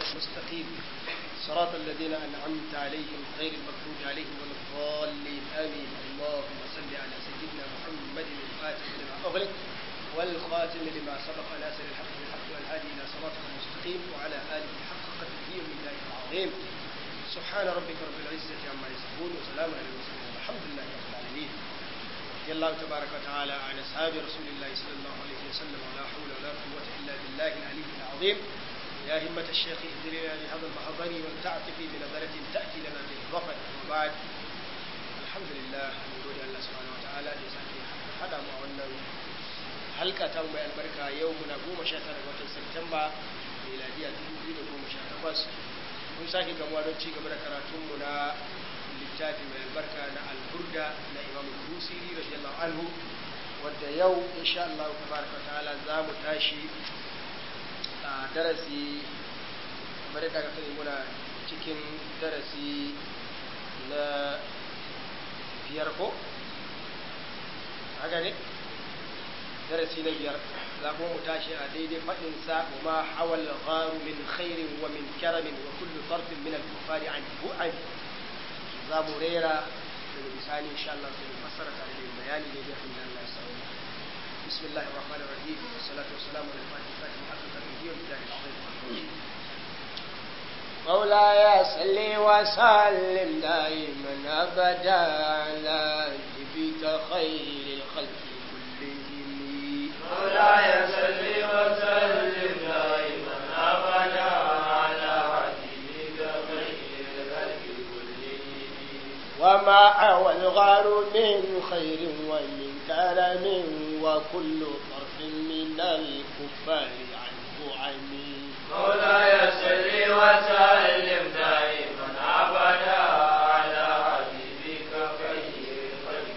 المستقيم صراط الذين أنعمت عليهم غير المغضوب عليهم ولا الضالين آمين اللهم صل على سيدنا محمد الفاتح لما أغلق والخاتم لما سبق ناصر الحق بالحق والهادي إلى صراطك المستقيم وعلى آله حق قدره ومن العظيم سبحان ربك رب العزة عما يصفون وسلام على المرسلين والحمد لله رب العالمين رضي الله تبارك وتعالى عن أصحاب رسول الله صلى الله عليه وسلم ولا حول ولا قوة إلا بالله العلي العظيم يا همة الشيخ اهدرنا بهذا المحضر ولتعطفي بنظرة تأتي لنا بالظفر وبعد الحمد لله نقول الله سبحانه وتعالى لسانه هذا معنا halka ta mai albarka yau muna goma sha tara ga watan Satumba miladiya dubu biyu da goma sha takwas mun sake gamuwa don ci gaba da karatunmu na littafi mai albarka na alburda na imam busiri radiyallahu anhu wadda yau insha Allah tabaraka ta'ala za mu tashi a darasi kamar yadda aka sani muna cikin darasi na biyar ko haka ne darasi na biyar za kuma mu tashi a daidai faɗin sa wa ma hawal gharu min khairin wa min karamin wa kullu tarfin min al-kufari an bu'an za mu rera daga bisani insha Allah sai mu fassara tare da bayani da yadda Allah ya sauya بسم الله الرحمن الرحيم والصلاة والسلام على الفاتح الفاتح حق تقدير والمجاهد العظيم مولاي صل وسلم دائما ابدا على نبيك خير الخلق كلهم مولاي صل وسلم دائما ابدا على حبيبك خير الخلق كلهم وما أوى الغار من خير ومن كرم وكل طرف من الكفار عنه عمي مولاي صل وسلم دائما ابدا على حبيبك خير الخلق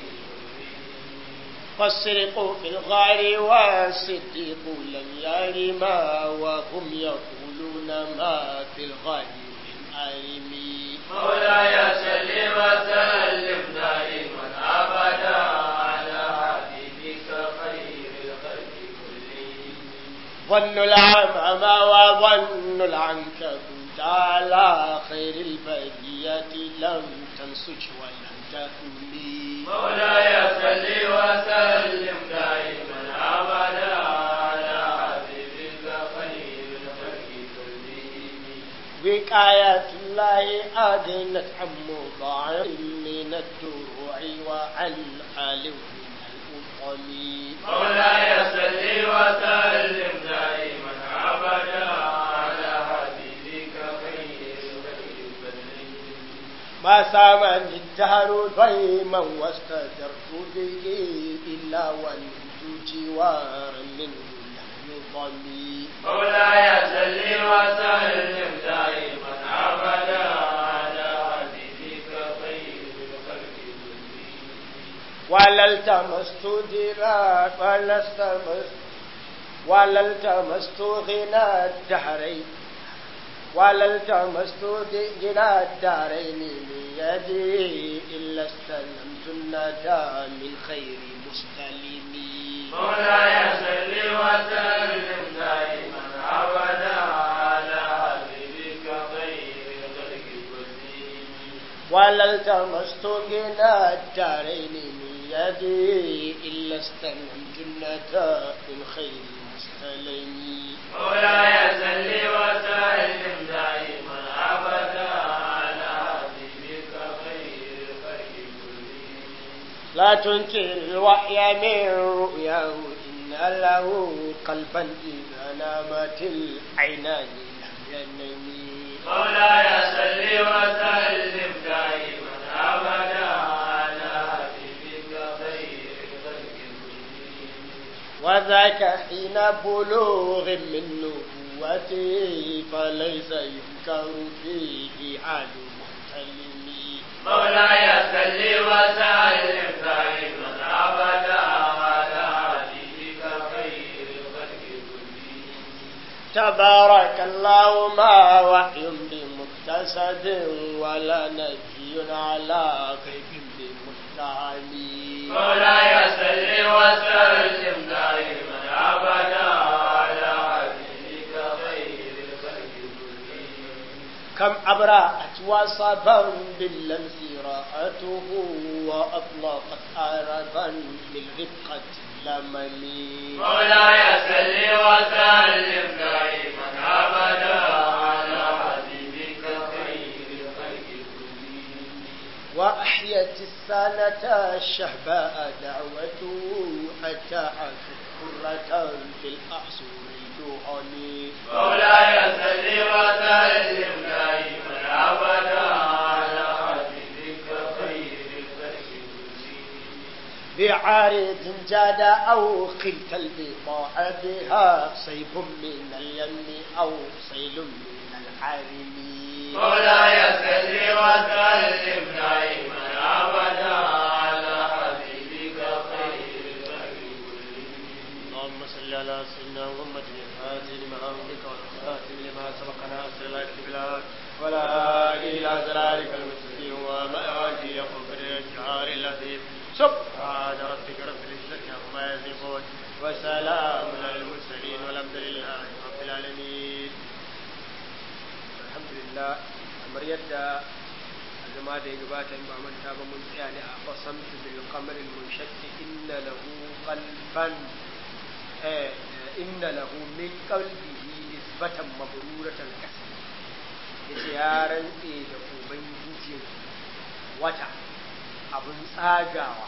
كلهم فالسرق في الغار والصديق لم يرما وهم يقولون ما في الغار من أرمي مولاي صل وسلم دائما ابدا على حبيبك خير الخلق كلهم ظن العمى وظن العنكبوت على خير البرية لم تنسج ولم تهمي مولاي صل وسلم دائما ابدا على حبيبك خير الخلق كلهم وقاية الله أغنت عن مضاعف من الدروع وعن آل من الأطم مولاي صل وسلم دائما ابدا على حبيبك خير الخلق كلهم ما سامني الدهر ضيما واستجرت به إلا ونمت جوارا منه لم يضمي مولاي صل وسلم دائما ابدا على حبيبك خير الخلق كلهم ولا التمست دراك ولا التمست ولا التمست غنى الدهرين ولا التمست غنى الدارين بيدي إلا استلمت الندى من خير مستلمي مولاي صل وسلم دائما ابدا على حبيبك خير الخلق كلهم ولا التمست غنى الدارين من يدي إلا استلمت الندى من خير مستلمي مولاي صل وسلم دائما ابدا على حبيبك خير الخلق كلهم لا تنكر الوحي من رؤياه إن له قلبا إذا نامت العينان لم ينمي مولاي صل وسلم دائما ابدا على حبيبك خير الخلق كلهم وذاك حين بلوغ من نبوته فليس ينكر فيه حال محتلم مولاي صل وسلم دائما ابدا على حبيبك خير الخلق كلهم تبارك الله ما وحي بمكتسب ولا نبي على غيب بمتهم مولاي صل وسلم دائما ابدا على حبيبك خير الخلق كلهم كم أبرأت وصبا باللمس راءته وأطلقت عربا للرفقة لمني مولاي صل وسلم دائما ابدا على حبيبك خير الخلق كلهم وأحيت السنة الشهباء دعوته حتى عاشت حرة في الأعصر الجهني مولاي صل وسلم دائما ابدا على حبيبك خير الخلق كلهم بعارض جاد أو خلت البقاع بها صيب من اليم أو سيل من الحرم مولاي صل وسلم دائما ابدا على حبيبك خير الخلق كلهم اللهم صل على سيدنا محمد الفاتح لما أملك والخاتم لما سبق ناصر الله بالله ولا هادي إلى صراطك المستقيم وما آله يقوم بالإشعار الذي سبحان ربك رب العزة عما يصفون وسلام على المرسلين والحمد لله رب العالمين الحمد لله kamar yadda a zama da ya gabata in ba manta ba mun tsaya ne a qasamtu bil qamari munshatti inna lahu qalban eh inna lahu min qalbihi nisbatan mabruratan kasb yace ya rantse da ubangijin wata abun tsagawa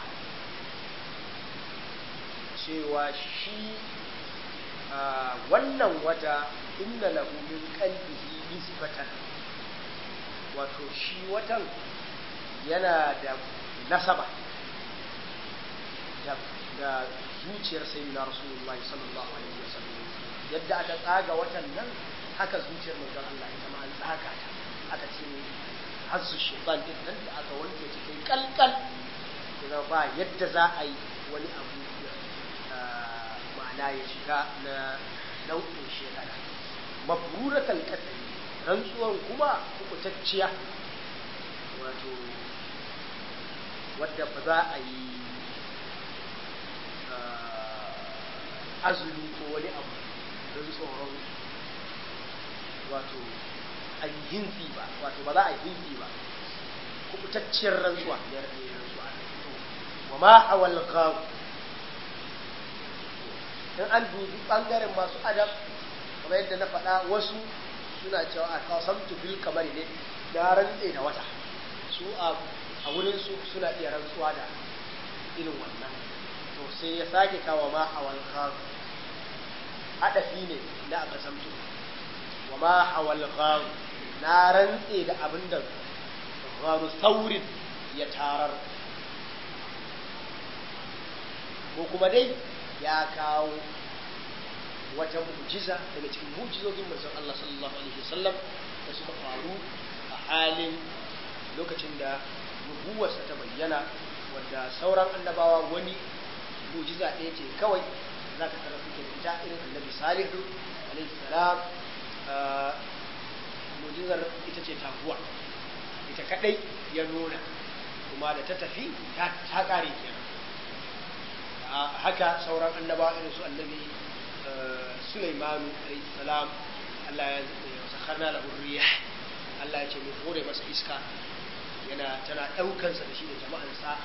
cewa shi a wannan wata inna lahu min qalbihi nisbatan wato shi watan yana da nasaba da, da zuciyar sayyidina rasulullahi sallallahu alaihi wasallam yadda aka tsaga watan nan haka zuciyar manzon Allah ita ma an tsaga ta aka ce hasu shaytan din nan da aka wanke ta kai kalkal kuma ba yadda za a yi wani abu ah, ma'ana ya shiga na nau'in shekara mabruratal qatl rantsuwan kuma kubutacciya wato wadda ba za a yi ah, azumi ko wani abu don tsoron wato a yi hinsi ba wato ba za a yi hinsi ba kubutacciyar rantsuwa ya rabe rantsuwa wa ma hawal ghaw in an dubi bangaren masu adab kamar yadda na faɗa wasu suna cewa a kasamtu bil kamar ne na rantse da wata su a a wurin su suna iya rantsuwa da irin wannan to sai ya sake kawo ma hawal ghaw hadafi ne da aka samtu wa ma hawal ghaw na rantse da abinda gharu saurin ya tarar ko kuma dai ya kawo wata mu'jiza daga cikin mu'jizozin manzon Allah sallallahu alaihi wasallam da suka faru a halin lokacin da nubuwarsa ta bayyana wanda sauran annabawa wani mu'jiza ɗaya ce kawai za ka tara suke fita irin annabi salihu alaihi salam mu'jizar ita ce taguwa ita kadai ya nuna kuma da ta tafi ta kare kenan haka sauran annabawa irin su annabi Sulaimanu alayhi salam Allah ya sakharna lahu riyah Allah ya ce mu hore masa iska yana tana daukar sa da shi da jama'ansa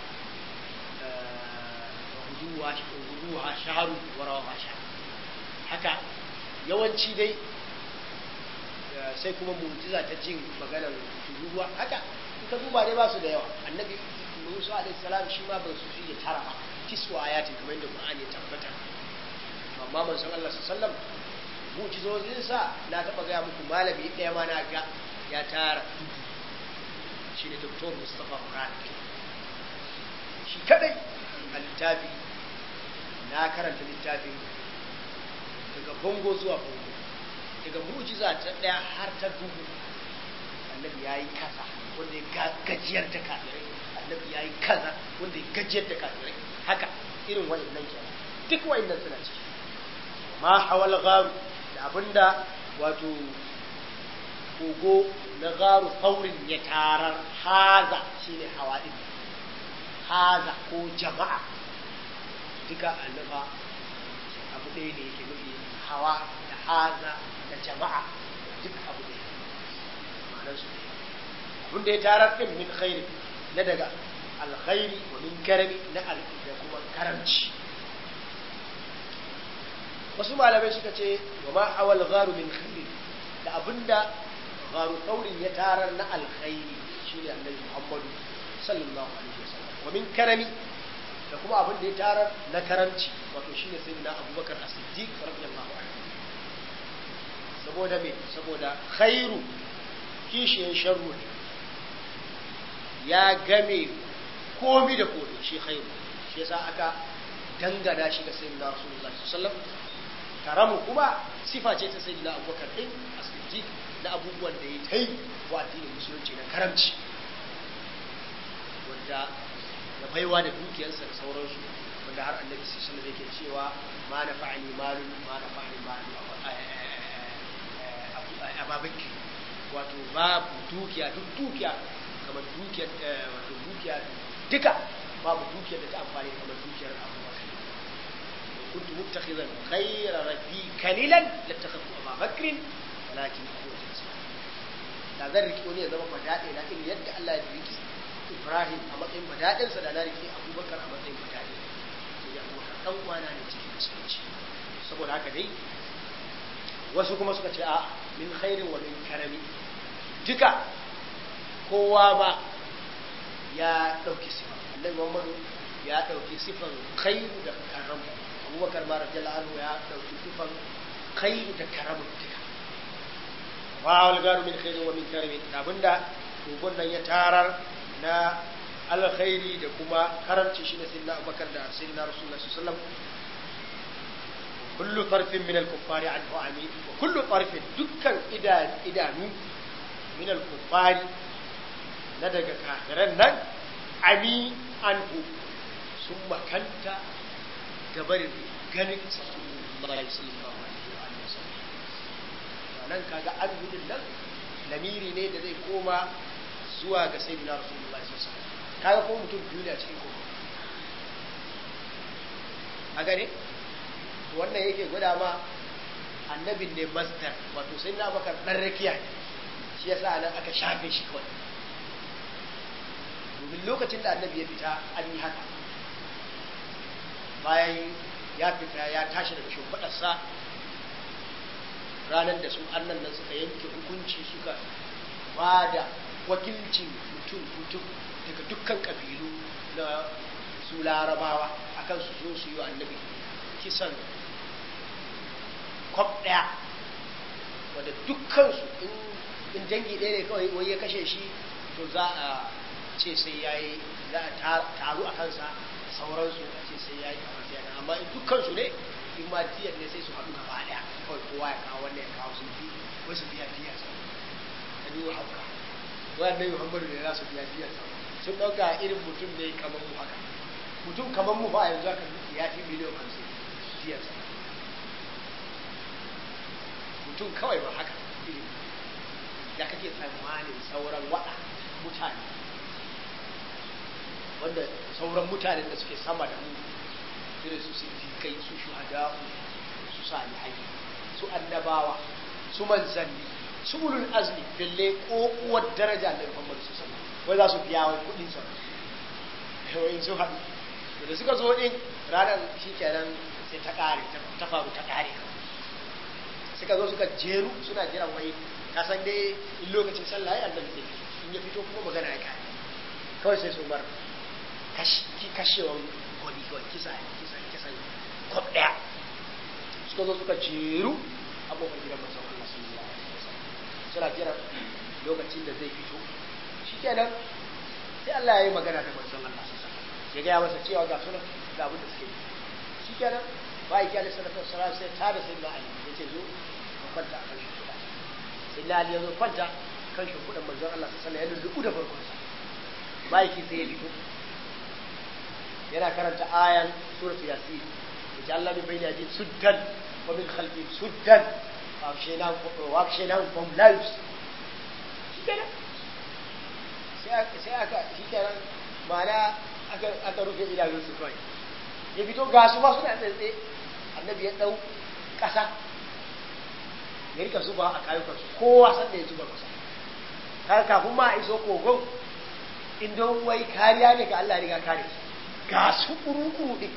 guduwa guduwa shaharu wa rawa shaharu haka yawanci dai sai kuma mu'jiza ta jin maganar tururuwa haka in ka duba dai ba su da yawa annabi Musa alaihi salam shi ma ba su fiye tara ba kiswa ayatin kamar yadda Qur'ani ya tabbata amma manzon Allah sallallahu mu'jizozin sa na taba ga muku malami ɗaya ma na ga ya tara shine Dr. Mustafa Murad shi kadai a littafi na karanta littafin daga bongo zuwa bongo daga mu'jiza ta ɗaya har ta dubu annabi ya yi kaza wanda ya gajiyar da kafirai annabi ya yi kaza wanda ya gajiyar da kafirai haka irin wa'annan kenan duk wa'annan suna ciki ma hawal garu da abinda wato kogo na garu saurin ya tarar haza shine hawa din haza ko jama'a duka annafa abu ɗaya ne yake nufi hawa da haza da jama'a duk abu ɗaya ma'anar ma'anar su abin da ya tarar din min khairi na daga alkhairi wa min karami na al da kuma karamci wasu malamai suka ce wa ma awal gharu min khairi da abinda gharu taurin ya tarar na alkhairi shine annabi Muhammadu sallallahu alaihi wasallam wa min karami da kuma abin da ya tarar na karamci wato shine sayyidina Abubakar As-Siddiq radiyallahu anhu saboda me saboda khairu kishiyan sharru ne ya game komi da komi shi khairu shi yasa aka dangana shi ga sayyidina Rasulullahi sallallahu alaihi wasallam karamu kuma sifa ce ta sayyidina Abubakar din As-Siddiq na abubuwan da ya tai wa addinin musulunci na karamci wanda da baiwa da dukiyarsa da sauransu wanda har annabi sallallahu alaihi yake cewa ma na fa'ali malu ma na fa'ali malu a babaki wato babu dukiya duk dukiya kamar dukiyar wato dukiya duka babu dukiyar da ta amfani kamar dukiyar abubakar كنت متخذا غير ربي كليلا لاتخذت ابا بكر ولكن هو جنس da zan riki wani ya zama fadaɗe na irin yadda Allah ya riki Ibrahim a matsayin fadaɗinsa da na riki Abubakar a matsayin fadaɗe sai ya Abubakar ɗan uwana ne cikin musulunci saboda haka dai wasu kuma suka ce a min khairin wa min karami duka kowa ma ya ɗauki sifa annabi Muhammadu ya ɗauki sifan khairu da karamu Abubakar ma radiyallahu anhu ya ɗauki sifan khairu da karamu duka wa algaru min khairin wa min karamin abinda kogon nan ya tarar na alkhairi da kuma karamci shine sayyidina Abubakar da sayyidina Rasulullah sallallahu alaihi wasallam kullu tarfin min al-kuffari anhu amin wa kullu tarfin dukkan idanu min al-kuffari na daga kafiran nan ami anhu sun makanta gabarin ganin sallallahu alaihi wasallam nan kaga an gudun nan lamiri ne da zai koma zuwa ga sayyidina rasulullahi sallallahu alaihi wasallam kaga ko mutum biyu ne a cikin kogo a gane wannan yake gwada ma annabin ne masdar wato sayyidina abakar dan rakiya ne shi yasa nan aka shafe shi kawai domin lokacin da annabi ya fita an yi haka bayan ya fita ya tashi daga shimfiɗarsa ranar da su annan nan suka yanke hukunci suka ba da wakilcin mutum mutum daga dukkan kabilu na su larabawa akan su zo su yi wa annabi kisan kwab ɗaya wadda dukkansu in dangi ɗaya ne kawai wai ya kashe shi to za a ce sai ya yi za a taru a kansa sauransu a ce sai ya yi kamar amma in dukkansu ne in ma diyar ne sai su haɗu gaba ɗaya kawai kowa ya kawo wanda ya kawo sun fi wai su biya diyar sa ta biyu hauka wanda ne muhammadu ne za su biya diyar sa sun ɗauka irin mutum ne kamar mu haka mutum kamar mu ba yanzu aka ya fi miliyan hamsin diyar sa mutum kawai ba haka irin da kake tsammanin sauran waɗa mutane wanda sauran mutanen da suke sama da mu irin su siddiƙai su shuhada'u su salihai su annabawa su manzanni su ulul azmi bille kokuwar daraja da Muhammad su sama wai za su biya wa kuɗin sa wai su haɗu da suka zo din ranar shikenan sai ta ƙare ta faru ta ƙare suka zo suka jeru suna jiran wai ka san dai in lokacin sallah ya annabi zai in ya fito kuma magana ya kare kawai sai su bar kashewan gwani kawai kisa kisa kisan kwab ɗaya suka zo suka jeru abubuwan gidan manzon Allah sallallahu alaihi wasallam suna jiran lokacin da zai fito shikenan sai Allah ya yi magana da manzon Allah sallallahu alaihi wasallam ya gaya masa cewa ga sunan ga abin da suke yi shikenan ba ya kyale sallallahu alaihi wasallam sai ta da sayyidina Ali ya ce zo ka kwanta a kan shimfiɗa sayyidina Ali ya zo kwanta kan shimfiɗan manzon Allah sallallahu alaihi wasallam ya lulluɓu da farkonsa ma'aiki sai ya fito yana karanta ayan suratu yasin وجعلنا من بين أيديهم سدا ومن خلفهم سدا وأغشيناهم فهم لا يبصرون شكرا sai aka shi kenan ma'ana aka rufe idanunsu kawai ya fito ga su ba suna tsantse annabi ya ɗau ƙasa ya rika zuba a kayukansu kowa san da ya zuba ƙasa kaga kafin ma a iso kogon in don wai kariya ne ga Allah ya riga kare ga su kuru-kuru din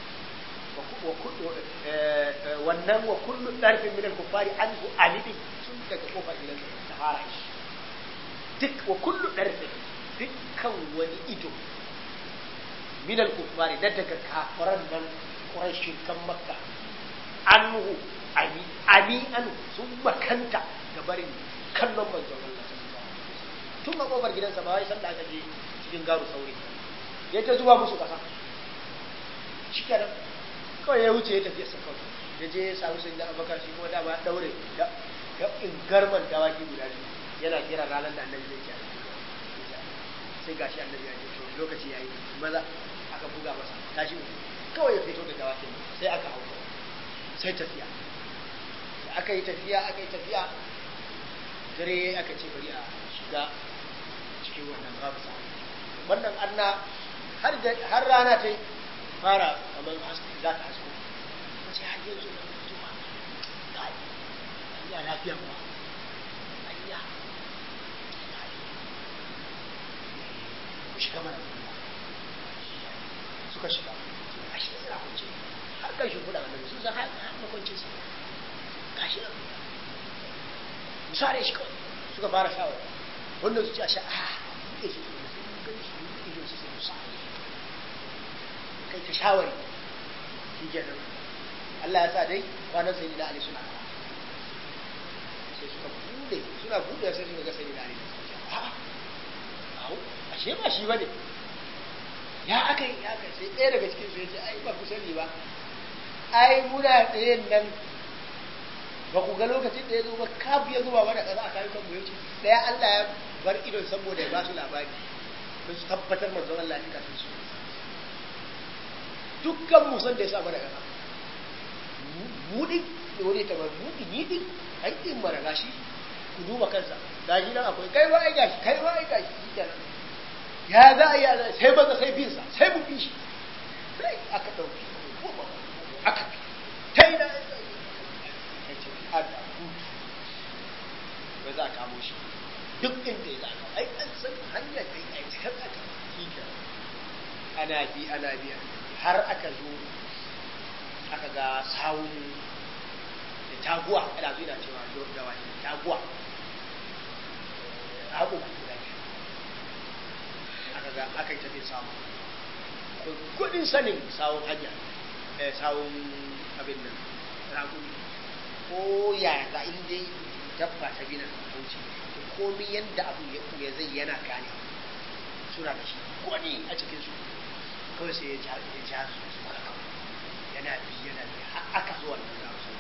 wannan wa kullu ɗarfin minal kuffari an su alidi sun daga kofar gidan ta fara shi duk wa kullu ɗarfin dukkan wani ido minal kuffari da daga kafaran nan ƙurashin kan makka an hu ami ami an sun makanta ga barin kallon manzon Allah tun a kofar gidansa ba wai sanda aka je cikin garu sauri ya ta zuba musu ƙasa shi kenan kawai ya wuce ya tafi sa kawai ya je ya samu sun da abakar shi kuma dama daure da in garman dawaki guda biyu yana kira ranar da annabi zai ci sai gashi annabi ya ce to lokaci yayi maza aka buga masa tashi kawai ya fito da dawakin sai aka hau sai tafiya da aka yi tafiya aka yi tafiya dare aka ce bari a shiga cikin wannan babu wannan anna har rana ta fara kamar za ta hasko wace har yanzu na mutuwa kai ya lafiya ba ayya ku shiga mana suka shiga a shi suna kunce har kan shi kuɗa annabi sun san har makwancin sa gashi nan misali shi kawai suka fara shawara wannan su ce a sha a buɗe shi su sun gan shi buɗe shi su misali kai ta shawari shi kenan Allah ya sa dai kwanan sai na Ali suna sai suka bude suna bude sai suka ga sai na Ali a'a awo ashe ba shi bane ya aka yi ya kai sai ɗaya daga cikin su ya ce ai ba ku sani ba ai muna tsayen nan ba ku ga lokacin da ya zo ba kafu ya zuba mana ƙasa a kayan kanmu ya ce ɗaya Allah ya bar idon saboda ya ba su labari don su tabbatar manzon Allah ya kafin su dukkan musan da ya sa mana ƙasa buɗi da wani ta bar buɗi ni ɗin ai ɗin mara gashi ku duba kansa gashi nan akwai kai ba ai gashi kai ba ai gashi shi kenan ya za a yi a sai maza sai bin sa sai mu bi shi sai aka ɗauki aka bi ta yi na ya ce ada hutu ba za a kamo shi duk inda ya zaka ai an san hanyar da ya ci kan aka shi ana bi ana biya har aka zo aka ga sawun da taguwa ana zo ina cewa da wani taguwa haƙo guda aka ga aka yi tafi samu kudin sanin sawun hanya sawun abin nan raƙuni ko yaya za in dai dabba ta bina kauci komi yadda abu ya ya zai yana gane suna da shi wani a cikin su kawai sai ya ja ya ja su su kaka yana bi yana bi har aka zo wannan da su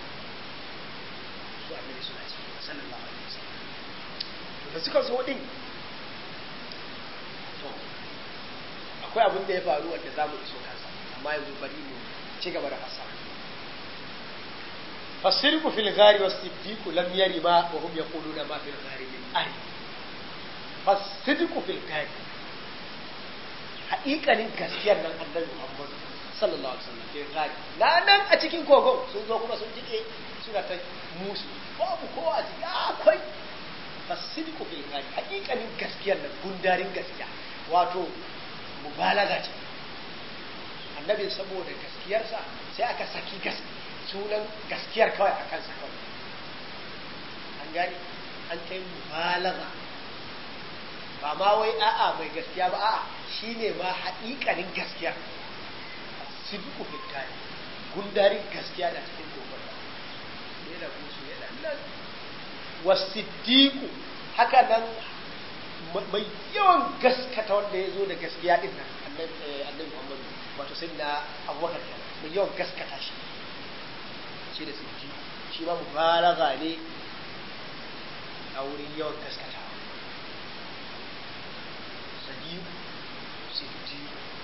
su annabi suna ci sallallahu alaihi wasallam da suka zo din to akwai abin da ya faru wanda za mu iso kansa amma yanzu bari mu ci gaba da fasaha فالصدق في الغار والصديق لم ير ما وهم يقولون ما في الغار من أهل فالصدق في الغار haƙiƙanin gaskiyar nan annabi Muhammad sallallahu alaihi wasallam ke gari na nan a cikin kogon sun zo kuma sun jike suna ta musu babu kowa a ciki akwai fasiliku fil gari haƙiƙanin gaskiyar nan gundarin gaskiya wato mubalaga ce annabi saboda gaskiyarsa sai aka saki gaskiya sunan gaskiyar kawai a kansa kawai an gani an kai mubalaga ba ma wai a'a mai gaskiya ba a'a shine ma haƙiƙanin gaskiya sidiku fitani gundarin gaskiya da cikin gobe ne da musu yana nan wasiddiku haka nan mai yawan gaskata wanda ya zo da gaskiya din nan annabi Muhammad wato sai na abubakar mai yawan gaskata shi shi da sirji shi ma mubalaga ne a wurin yawan gaskata sadiq sirji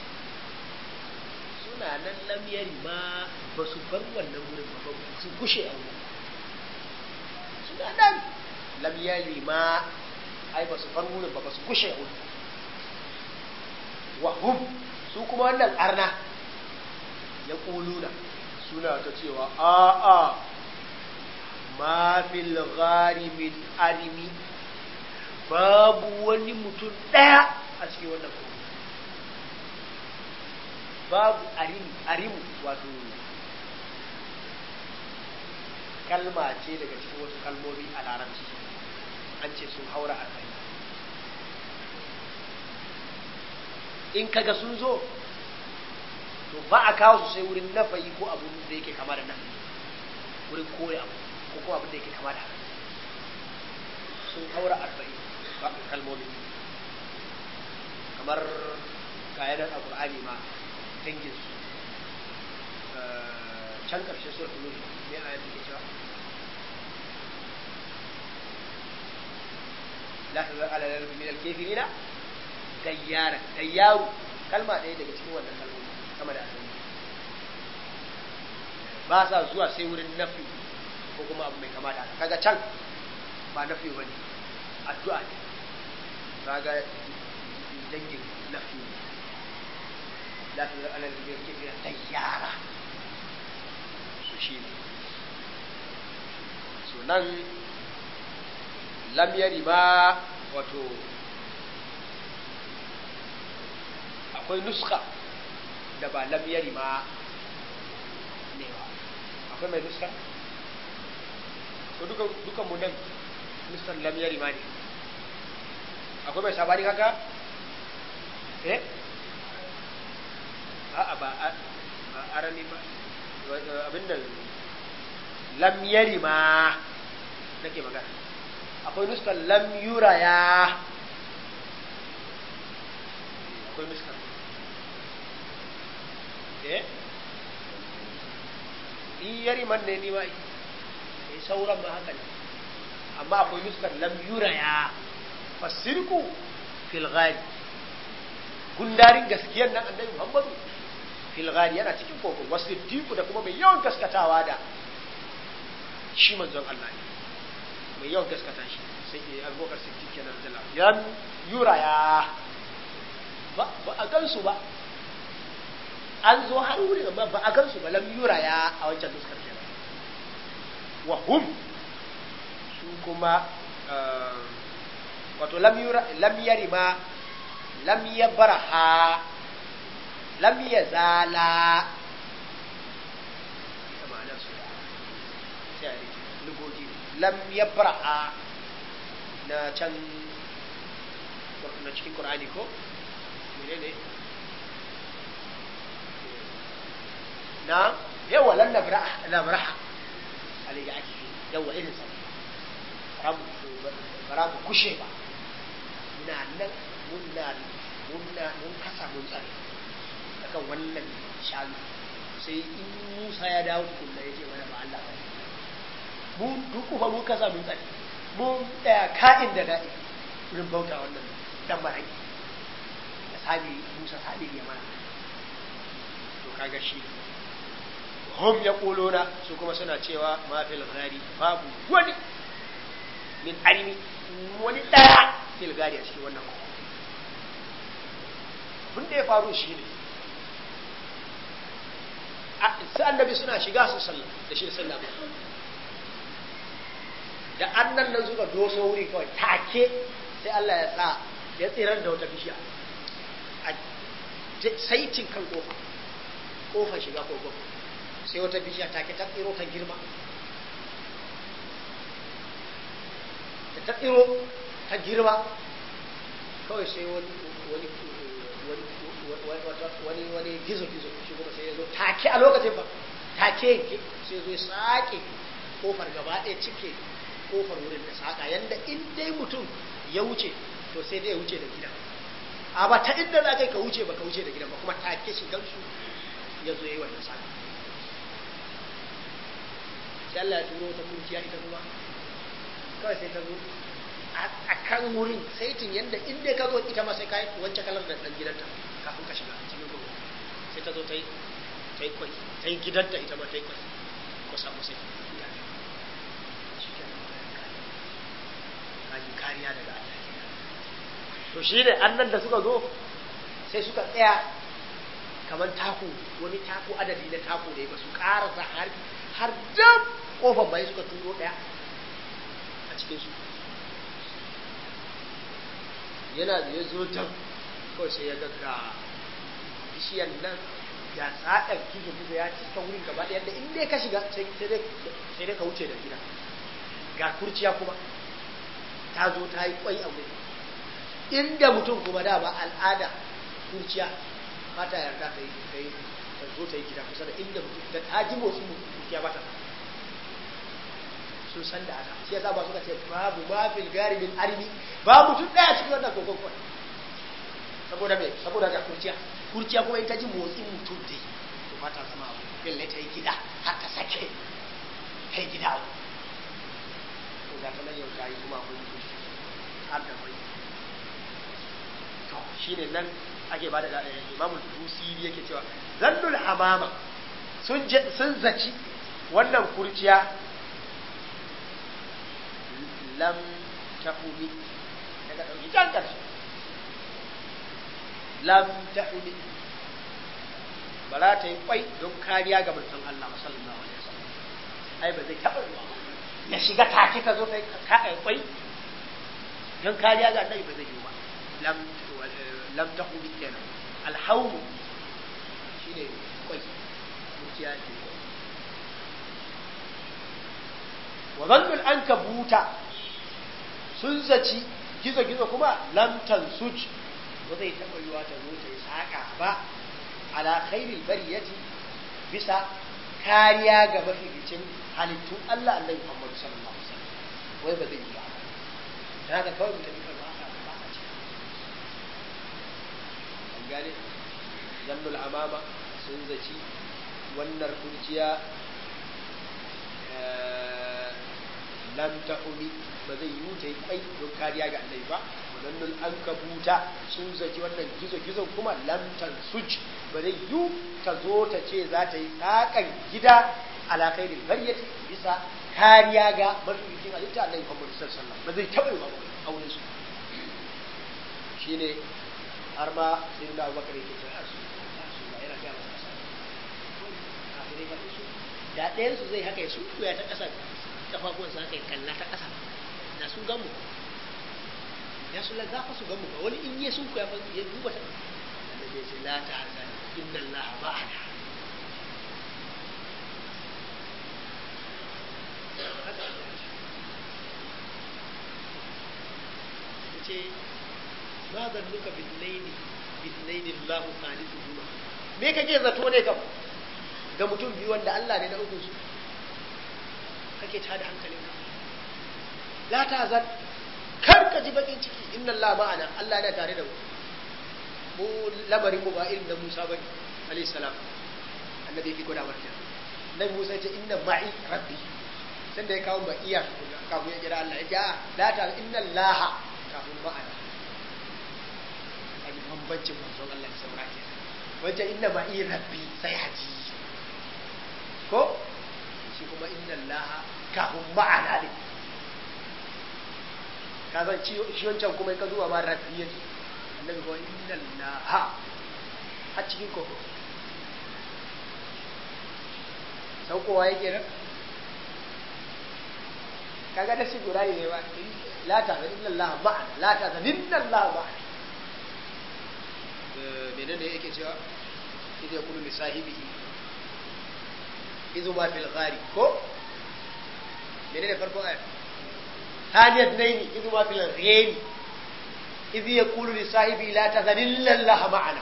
suna nan lamyari ma ba su bar wannan wurin ba su gushe a wurin suna nan lamyari ma ai ba su bar wurin ba ba su gushe a wurin wa hum su kuma wannan arna ya ƙuluna suna ta cewa a'a ma fil ghari min arimi babu wani mutum ɗaya a cikin wannan kogo babu arimu arimu wato kalma ce daga cikin wasu kalmomi a larabci an ce sun haura arba'in in kaga sun zo to ba a kawo su sai wurin nafayi ko abu da yake kama da nafayi wurin koya abu ko kuma abin da yake kama da haka sun haura arba'in ba kalmomi kamar kayanar alƙur'ani ma dangin su can ƙarshe su da ne a yadda ke cewa la ta zar ala lalmi min alkefirina dayyara dayyaru kalma ɗaya daga cikin wannan kalmomi sama da asali ba sa zuwa sai wurin nafi ko kuma abu mai kama da haka kaga can ba nafi ba ne addu'a ne kaga dangin nafi ne la ta zara alal biyar kefi da tayyara su shi ne so nan lam yari ba wato akwai nuska da ba lam yari ma ne ba akwai mai nuska ko dukan dukan mu nan nuskan lam yari ma ne akwai mai sabani haka eh a'a ba ba arani ba abin da lam yari ma nake magana akwai nuskan lam yuraya akwai nuskan eh in yari man ne ni ma eh sauran ma haka ne amma akwai nuskar lam yuraya fasirku fil ghali gundarin gaskiyar nan annabi Muhammadu fil ghali yana cikin kokon wasiddiqu da kuma mai yawan gaskatawa da shi manzon Allah ne mai yawan gaskata shi sai ke abubakar siddiq kenan da yan yuraya ba ba a gansu ba an zo har wurin amma ba a gansu ba lam yuraya a wancan nuskar kenan wa hum su kuma wato lam yura lam yarima lam yabraha lam yazala ita ma'anar su da sai a rike lugogi lam yabraha na can na cikin qur'ani ko menene na yawa lan nabraha nabraha alayhi ake yawa irin sa bara mu kushe ba muna nan muna muna mun kasa mun tsare akan wannan shanu sai in Musa ya dawo tukunna ya ce mana ba Allah ba mu duku fa mun kasa mun tsare mun daya ka'in da da'i wurin bauta wannan dan marai da sabi Musa sabi ya mana to kaga shi hum yaquluna su kuma suna cewa ma fil ghari babu wani min arimi wani daya fil ghari a cikin wannan abin da ya faru shi ne sai annabi suna shiga su sallah da shi sallah da annan nan suka doso wuri kawai take sai Allah ya sa ya tsirar da wata bishiya a saitin kan kofa kofar shiga kogon sai wata bishiya take ta tsiro ta girma da ta tsiro ta girma kawai sai wani wani wani wani gizo gizo shi kuma sai ya zo take a lokacin ba take yanke sai zo ya sake kofar gaba ɗaya cike kofar wurin da saka yanda in dai mutum ya wuce to sai dai ya wuce da gidan a ba ta inda za ka wuce ba ka wuce da gidan ba kuma take shi gansu ya zo ya yi wannan saka sai Allah ya turo ta kurciya ita kuma kawai sai ta zo a kan wurin saitin yadda inda ka zo ita ma sai ka wance kalar da dan gidanta kafin ka shiga cikin gudu sai ta zo ta yi ta yi kwai ta yi gidanta ita ma ta yi kwai ko samu sai kaji kariya daga Allah to shi ne annan da suka zo sai suka tsaya kamar taku wani taku adadi na taku ne ba su karasa har har dam kofar bai suka turo daya a cikin su yana da ya zo can kawai sai ya ga bishiyar nan ya tsadar gizo gizo ya cika wurin gaba ɗaya da in dai ka shiga sai dai ka wuce da gida ga kurciya kuma ta zo ta yi kwai a wuri inda mutum kuma da ba al'ada kurciya ba ta yarda ta yi ta yi ta zo ta yi gida kusa da inda mutum da ta ji motsin mutum kurciya ba ta sun san da haka shi yasa ba suka ce babu ma fil gari min armi ba mutum daya cikin wannan kokon kwai saboda me saboda ga kurciya kurciya kuma in ta ji motsin mutum dai to ba ta zama abu belle ta yi gida har ta sake ta yi gida abu to ga ta nan yau ta yi kuma akwai mutum har da kwai to shine nan ake bada da imamul busiri yake cewa zannul hamama sun sun zaci wannan kurciya lam tahumi daga ɗauki can ƙarshe lam tahumi ba za ta yi kwai don kariya ga mutum Allah sallallahu alaihi wasallam ai ba zai taɓa ruwa ba ya shiga take ka zo kai ka ai kwai don kariya ga annabi ba zai yi ba lam lam tahumi kenan alhawmu shine kwai mutiya ce wa zannul ankabuta sun zaci gizo-gizo kuma lamtan suj ba zai taɓa yiwa ta zo ta yi saƙa ba ala khairil bariyati bisa kariya ga mafificin halittun Allah Allah Muhammadu sallallahu alaihi wasallam wai ba zai yi ba dan haka kawai mutum kan ba ka ba ka ce an gane zannul amama sun zaci wannan kurciya lam ta'umi ba zai yi ta yi kwai don kariya ga annabi ba wadannul an kabuta sun zaki wannan gizo gizo kuma lam suj ba zai yi ta zo ta ce za ta yi tsakan gida ala khairin bariyati bisa kariya ga mafificin halitta annabi Muhammad sallallahu alaihi wasallam ba zai taɓa yi ba auren su shine har ma sai da Abubakar yake cewa su su ba yana ga masa da ɗayan su zai haka ya sun ya ta ƙasa kafafuwansa haka ya kalla ta ƙasa da sun gamu ya su la zafa su gamu ba wani in yi sun kuya ya duba ta da ya ce la ta hazan inna Allah ma'ana ya ce ma zannuka billaini billaini Allah salisuhuma me kake zato ne kam ga mutum biyu wanda Allah ne na uku su kake tada hankalinka la ta zan kar ka ji bakin ciki inna Allah ma'ana Allah yana tare da mu mu lamarin mu ba irin da Musa bane alayhi salam annabi yake gwada mana nan Musa ce inna ma'i rabbi sai da ya kawo ba iya kafin ya kira Allah ya ce la ta inna Allah kafin ma'ana ai bambancin manzon Allah da saura ke wajen inna ma'i rabbi sai haji ko shi kuma inna Allah kafin ma'ana ne ka san shi wancan kuma ka zuwa ma rabbi yake annabi ko inna Allah a cikin koko saukowa yake nan kaga da shi guda ne ba la ta zan inna Allah ma'ana la ta zan inna Allah ma'ana menene yake cewa idan ya kulu li sahibihi izu ma fil ghari ko menene farkon ayat ثانية اثنين إذ ما في الغيم إذ يقول لصاحبه لا تذن إلا الله معنا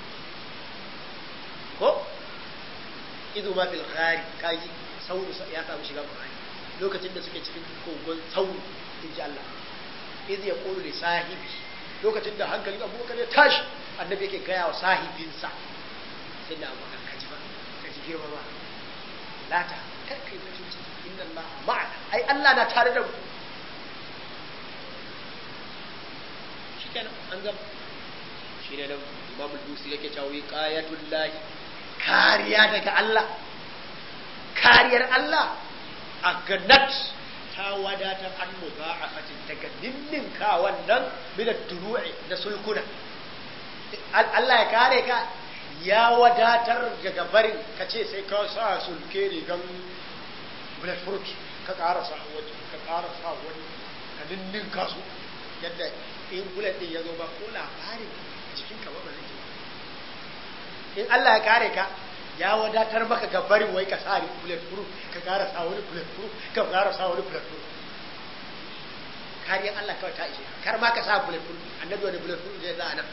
ko idu ma fil ghari kaji sauru ya samu shiga Qur'ani lokacin da suke cikin kogon sauru in ji Allah idh yaqulu li sahibi lokacin da hankalin Abubakar ya tashi annabi yake gaya wa sahibinsa sai da Abubakar kaji ba kaji girma ba lata kar kai bakin ciki inna Allah ma'ana ai Allah na tare da mu shikenan an gama shi ne nan Imam Al-Busi yake cewa wiqayatul lahi kariya daga Allah kariyar Allah a ganat ta wadatar an mudha'afatin daga ninninka wannan min duru'i da sulkuna Allah ya kare ka ya wadatar daga barin ka ce sai ka sa sulke rigan bulletproof ka ƙara sa wani ka ƙara sa wani ka ninninka su yadda in bullet din ya zo ba ko labarin jikin ka ba ba zai ji ba in Allah ya kare ka ya wadatar maka ga barin wai ka sa bullet proof ka kara sa wani bullet proof ka kara sa wani bullet proof kariyar Allah kawai ta ishe kar ma ka sa bullet proof annabi wani bullet proof zai za a nan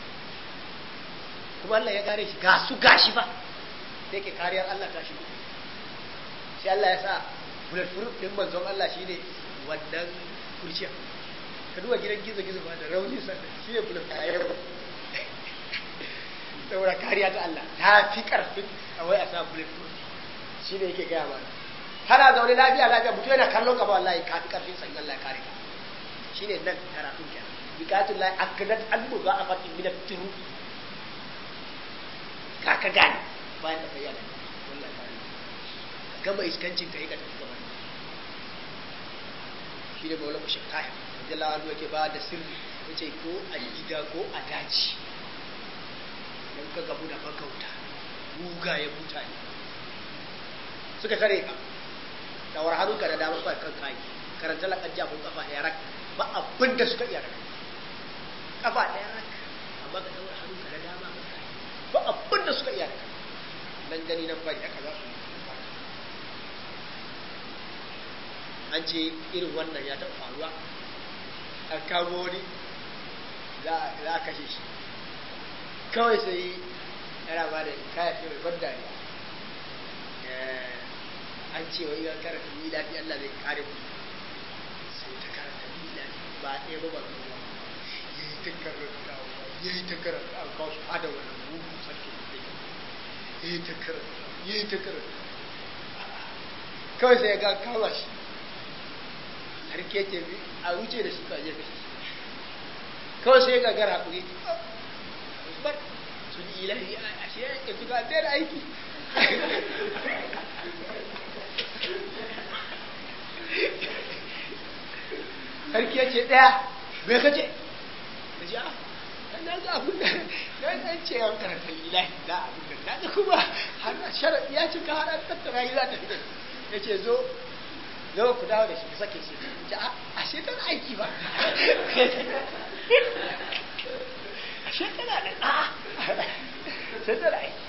kuma Allah ya kare shi ga su gashi ba sai ke kariyar Allah ta shigo sai Allah ya sa bulletproof din manzon Allah shine wannan kurciya ka duba gidan gizo gizo ba da rauni sannan shi ne bulletproof saboda kariya ta Allah ta fi karfin a wai a sa bulletproof shi ne yake gaya mana kana zaune lafiya lafiya mutum yana kallon ka ba wallahi ka fi karfin san Allah ya kare ka shine nan karatun kenan bikatun la akadat an muga a fatin min at-turu ka ka gane bayan da bayyana wallahi kare gama iskancin ka yi ka tafi gaba shi ne maulana shakaya radiyallahu anhu yake ba da sirri yace ko a gida ko a daji dan ka gabu da magauta mugaye mutane suka tare ka dawar hannunka da damar ba kan kai karanta lakan jabun kafa ɗaya rak ba abin da suka iya rak kafa ɗaya rak amma ka dawar hannunka da dama kan kai ba abin da suka iya rak nan gani nan bari haka za su yi an ce irin wannan ya taɓa faruwa an kamo wani za a kashe shi kawai sai yana ba da kaya ce mai ban dariya an ce wa iya karanta ni lafi Allah zai kare mu sai ta karanta ni lafi ba ɗaya ba ba kuma ya yi ta karanta ya yi ta karanta an kawo su hada wannan mugu sarki da ya yi ta karanta ya yi ta karanta kawai sai ya ga kama shi har ke ce a wuce da shi kawai kashe shi kawai sai ya ga gara hakuri bar sun yi ilahi a shi ya ke tuka da aiki sarki ya ce ɗaya me ka ce ka ce a na ga abin da na ɗan ce yan karanta ilahi da abin da na ga kuma har sharaɗi ya cika har an tattara yi za ta fita ya ce zo zo ku dawo da shi ku sake shi ce a ashe tana aiki ba ashe tana da a sai tana aiki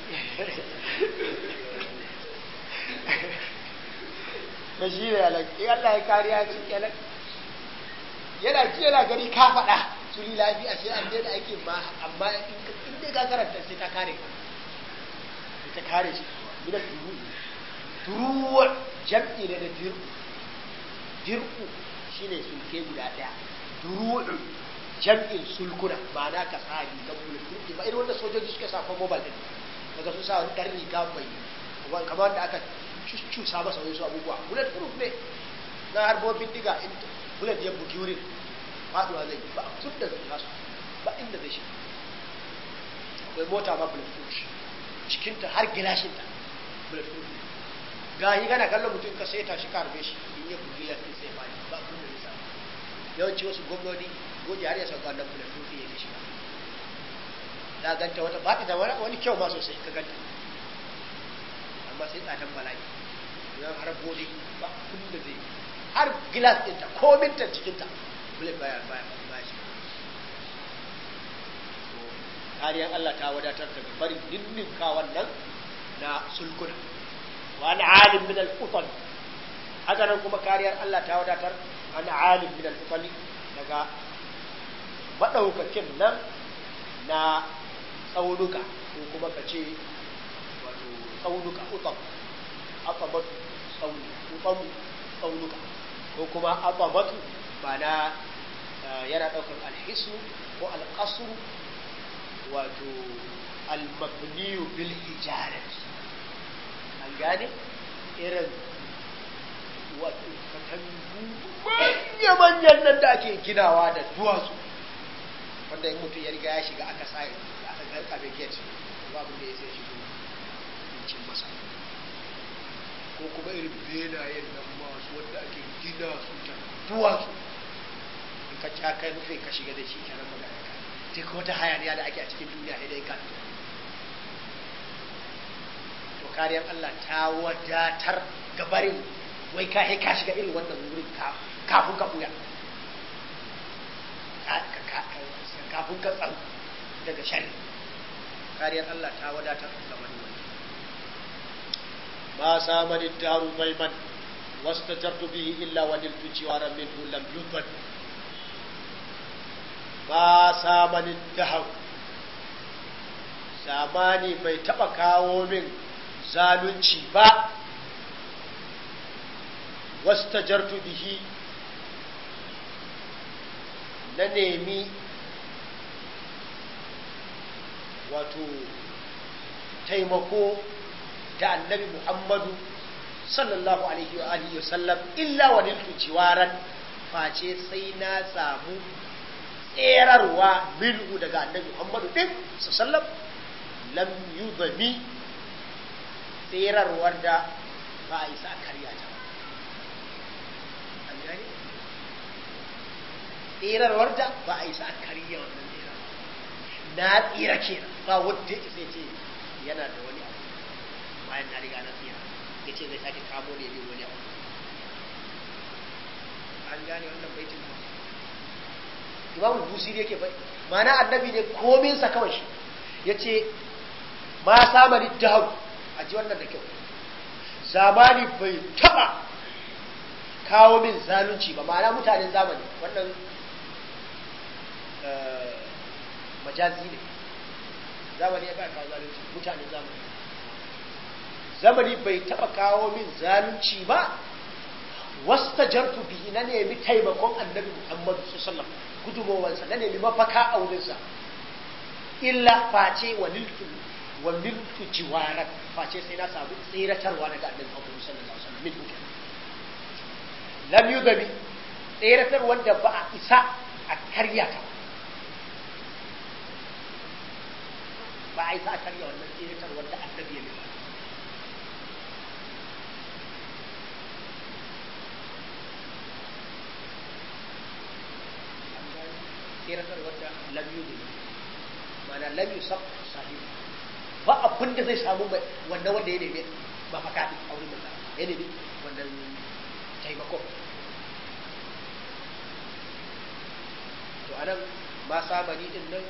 da shi ne alaƙi Allah ya kariya ci kenan yana ji yana gani ka faɗa su yi lafi ashe an daina aikin ma amma in dai ka karanta sai ta kare ka sai ta kare shi gina turu turuwar jam'i ne da dirku dirku shine sulke guda ɗaya turuwar jam'in sulkuna ma'ana ka sa rigar bulletproof ba irin wanda sojoji suke sa ko mobile din daga su sa wani ɗan riga mai kamar da aka cusa masa wasu abubuwa bullet proof ne na harbobin diga in bullet ya bugi wurin faduwa zai ba tun da zai nasu ba inda zai shi akwai mota ma bullet proof cikinta har gilashinta bullet proof ga yi gana kallon mutum ka sai ta shi karbe shi in ya bugi ya sai fadi ba kun da nisa yawanci wasu gwamnoni goji har ya sauka wannan bullet proof ya shi za ganta wata ba ta wani kyau ma sosai ka ganta amma sai tsadan bala'i idan har bodi ba kun da zai har gilas ɗinta ko mintan cikinta bule baya baya baya shi kariyar Allah ta wadatar daga barin ninninka wannan na sulkuna wa na alim min al-utal haka nan kuma kariyar Allah ta wadatar an alim min al-utal daga madaukakin nan na tsaunuka ko kuma ka ce wato tsaunuka utam atabatu tsauni utamu tsaunuka ko kuma atabatu ba na yana ɗaukar alhisu ko alƙasru wato almabniyu bil hijarati an gane irin wato katangu manya-manyan nan da ake ginawa da duwatsu wanda in mutum ya riga ya shiga aka sa aka garkabe gate babu da ya sai shigo cin masa ko kuma irin benayen nan masu wanda ake gina su ta duwatsu in ka ci kai rufe ka shiga da shi kenan magana ka duk wata hayaniya da ake a cikin duniya sai dai ka to kariyar Allah ta wadatar gabarin wai ka ka shiga irin wannan wurin kafin ka buya kafin ka tsaru daga sharri kariyar Allah ta wadatar da wani wani ma samani daru baiman wastajartu bihi illa wa niltu jiwaran minhu lam yudhad ma samani daru zamani bai taba kawo min zalunci ba wastajartu bihi na nemi wato taimako da annabi Muhammadu sallallahu alaihi wa alihi wasallam illa wa niltu jiwaran face sai na samu tserarwa minhu daga annabi Muhammadu din sallam lam yudami tserarwar da ba a isa karya ta an gane tserarwar da ba a isa karya wannan tserar na tsira kenan ba wadda ya ce yana da wani abu bayan na riga na tsira ya ce zai sake kamo ne bin wani abu an gane wannan baitin ba imamu busiri yake bai mana annabi ne kominsa kawai shi ya ce ma samari dahu a ji wannan da kyau zamani bai taba kawo min zalunci ba ma'ana mutanen zamani wannan majazi ne zamani ya kawo zalunci mutanen zamani zamani bai taba kawo min zalunci ba wasta jartu bihi na nemi taimakon annabi muhammadu sallam gudumowansa na nemi mafaka a wurinsa illa face wa niltu wa niltu jiwaran face sai na samu tseratarwa daga annabi muhammadu sallallahu alaihi wasallam min hukm lam yudami tseratar wanda ba a isa a karya ta ba a isa a karya wannan tseratar wanda annabi ya nufa tseratar wanda lam yudami mana lam yusab sahibi ba abin da zai samu mai wannan wanda ya nemi mafaka din a wurin manzo ya nemi wannan taimako to anan ma samani din nan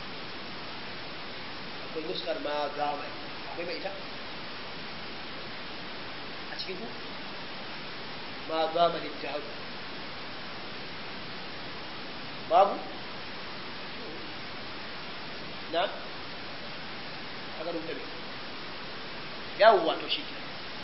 akwai nuskar ma zamani akwai mai ita a cikin ku ma zamani ta babu na aka rubuta ne yawwa to shi ke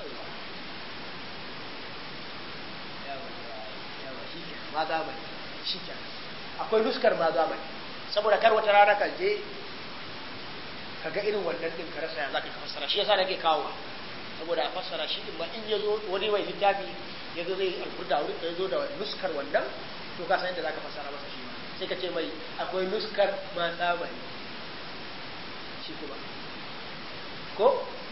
yawwa shi ke ma zamani shi ke akwai nuskar ma zamani saboda kar wata rana kan je ka ga irin wannan din ka rasa ya zaka fassara shi yasa nake kawo saboda a fassara shi din ma in ya zo wani mai littafi ya zo zai alfurda wurin da ya zo da nuskar wannan to ka san yadda zaka fassara masa shi sai ka ce mai akwai nuskar ma zamani shi kuma ko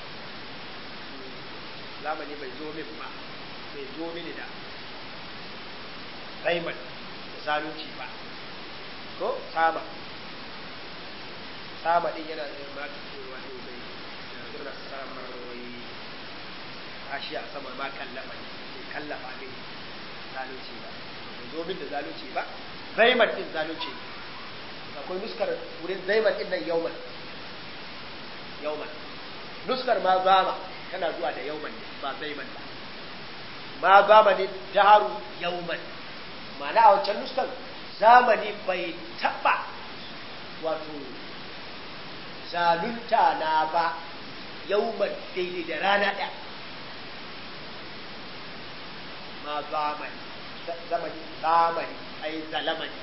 zamani bai zo min ba bai zo mini da raiman da zalunci ba ko sama sama din yana da ma wato bai da samar wai kashi a sama ma kallafa ne bai kallafa min zalunci ba bai zo min da zalunci ba raiman din zalunci akwai nuskar wurin zaiman din nan yauman yauman nuskar ma zama tana zuwa da yauman ne ba zaiman ba ma zama ne daru yauman ma'ana a wancan nuskar zamani bai taba wato zalunta na ba yauman daidai da rana ɗaya ma zamani zamani zamani ai zalamani